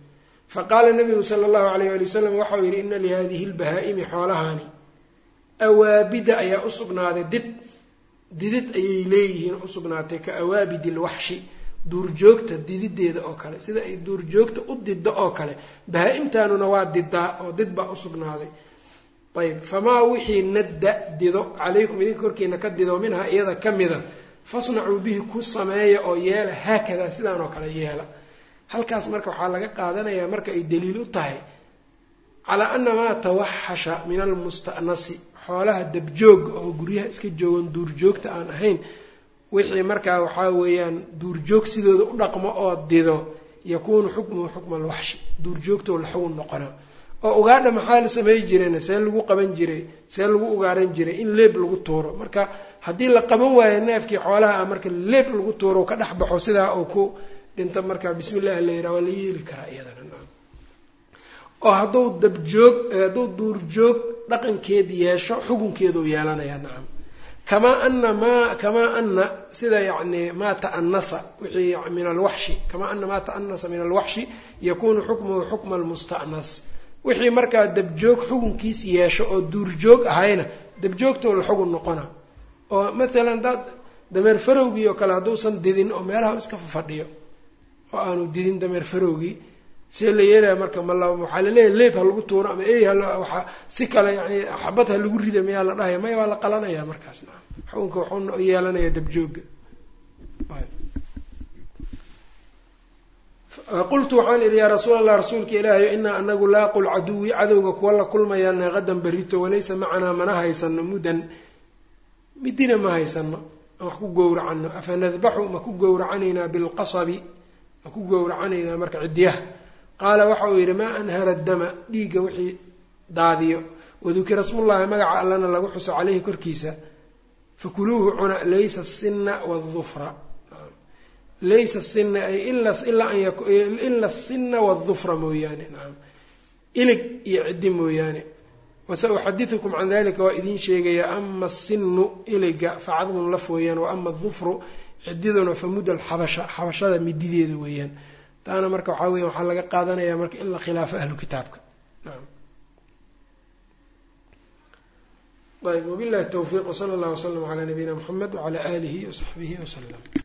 faqaala nabigu sala allahu alayh ali wasalam waxau yidhi ina lihadihi lbahaa-imi xoolahani awaabida ayaa u sugnaaday did didid ayay leeyihiin usugnaatay ka awaabidi lwaxshi duurjoogta didideeda oo kale sida ay duurjoogta u diddo oo kale bahaa-imtaanuna waa didaa oo did baa usugnaaday ayb famaa wixii nadda dido calaykum idinka korkiina ka dido minhaa iyada ka mida fasnacuu bihi ku sameeya oo yeela haakadaa sidaan oo kale yeela halkaas marka waxaa laga qaadanayaa marka ay daliil u tahay calaa ana maa tawaxasha min almusta'nasi xoolaha dabjooga oo guryaha iska joogan duurjoogta aan ahayn wixii markaa waxaa weeyaan duurjoog sidooda u dhaqmo oo dido yakuunu xukmuhu xukma alwaxshi duurjoogtoo la xugun noqonaa oo ugaadha maxaa la samey jirayna see lagu qaban jiray see lagu ugaaran jiray in leeb lagu tuuro marka haddii la qaban waayo neefkii xoolaha ah marka leeb lagu tuuro ka dhex baxo sidaa uu ku dhinto marka bismi illahi la yidhaha waa la yeeli karaa iyadana oo hadduu dabjoog hadduu duurjoog dhaqankeed yeesho xukunkeeduu yeelanayaa nacam kamaa ana maa kamaa ana sida yacni maa ta'anasa wixii min alwaxshi kamaa ana maa ta'anasa min alwaxshi yakunu xukmuhu xukma almusta'nas wixii markaa dabjoog xukunkiis yeesho oo duurjoog ahayna dabjoogtoo la xugun noqona oo mathalan hadaad dameer farowgii oo kale hadduusan didin oo meelaha iska fafadhiyo oo aanu didin dameer farowgii see la yeelaya marka mal waxaa laleeyahay leeb ha lagu tuuro ama ey hwaaa si kale yani xabad ha lagu rida mayaa la dhahaya maya waa la qalanaya markaas naa xukunka waxuu yeelanaya dabjooga qultu waxaan idhi yaa rasuul allah rasuulka ilaahayo inaa anagu laaqu lcaduwi cadowga kuwa la kulmayaana qadan berito walaysa macanaa mana haysano mudan midina ma haysano aan wax ku gowracano afa nadbaxu ma ku gowracanaynaa bilqasabi ma ku gowracanaynaa marka cidyaha qaala waxa uu yidhi maa anhara dama dhiigga wixii daadiyo wadukira smullahi magaca allana lagu xuso caleyhi korkiisa fakuluuhu cuna laysa asinna waadufra laysa sina ay ila asinna waadufra mooyaane nacam ilig iyo ciddi mooyaane wasa uxadidukum can dalika waa idiin sheegayaa ama asinu iliga facadmun laf weeyaan wa ama adufru cididuna famudda alxabasha xabashada midideeda weeyaan taana marka waxaa weya waxaa laga qaadanaya marka in la khilaafo ahlu kitaabka naam ayb wabillahi tawfiiq wsala allah wslam calaa nabiyina mxamed wacala aalihi wasaxbihi wasalam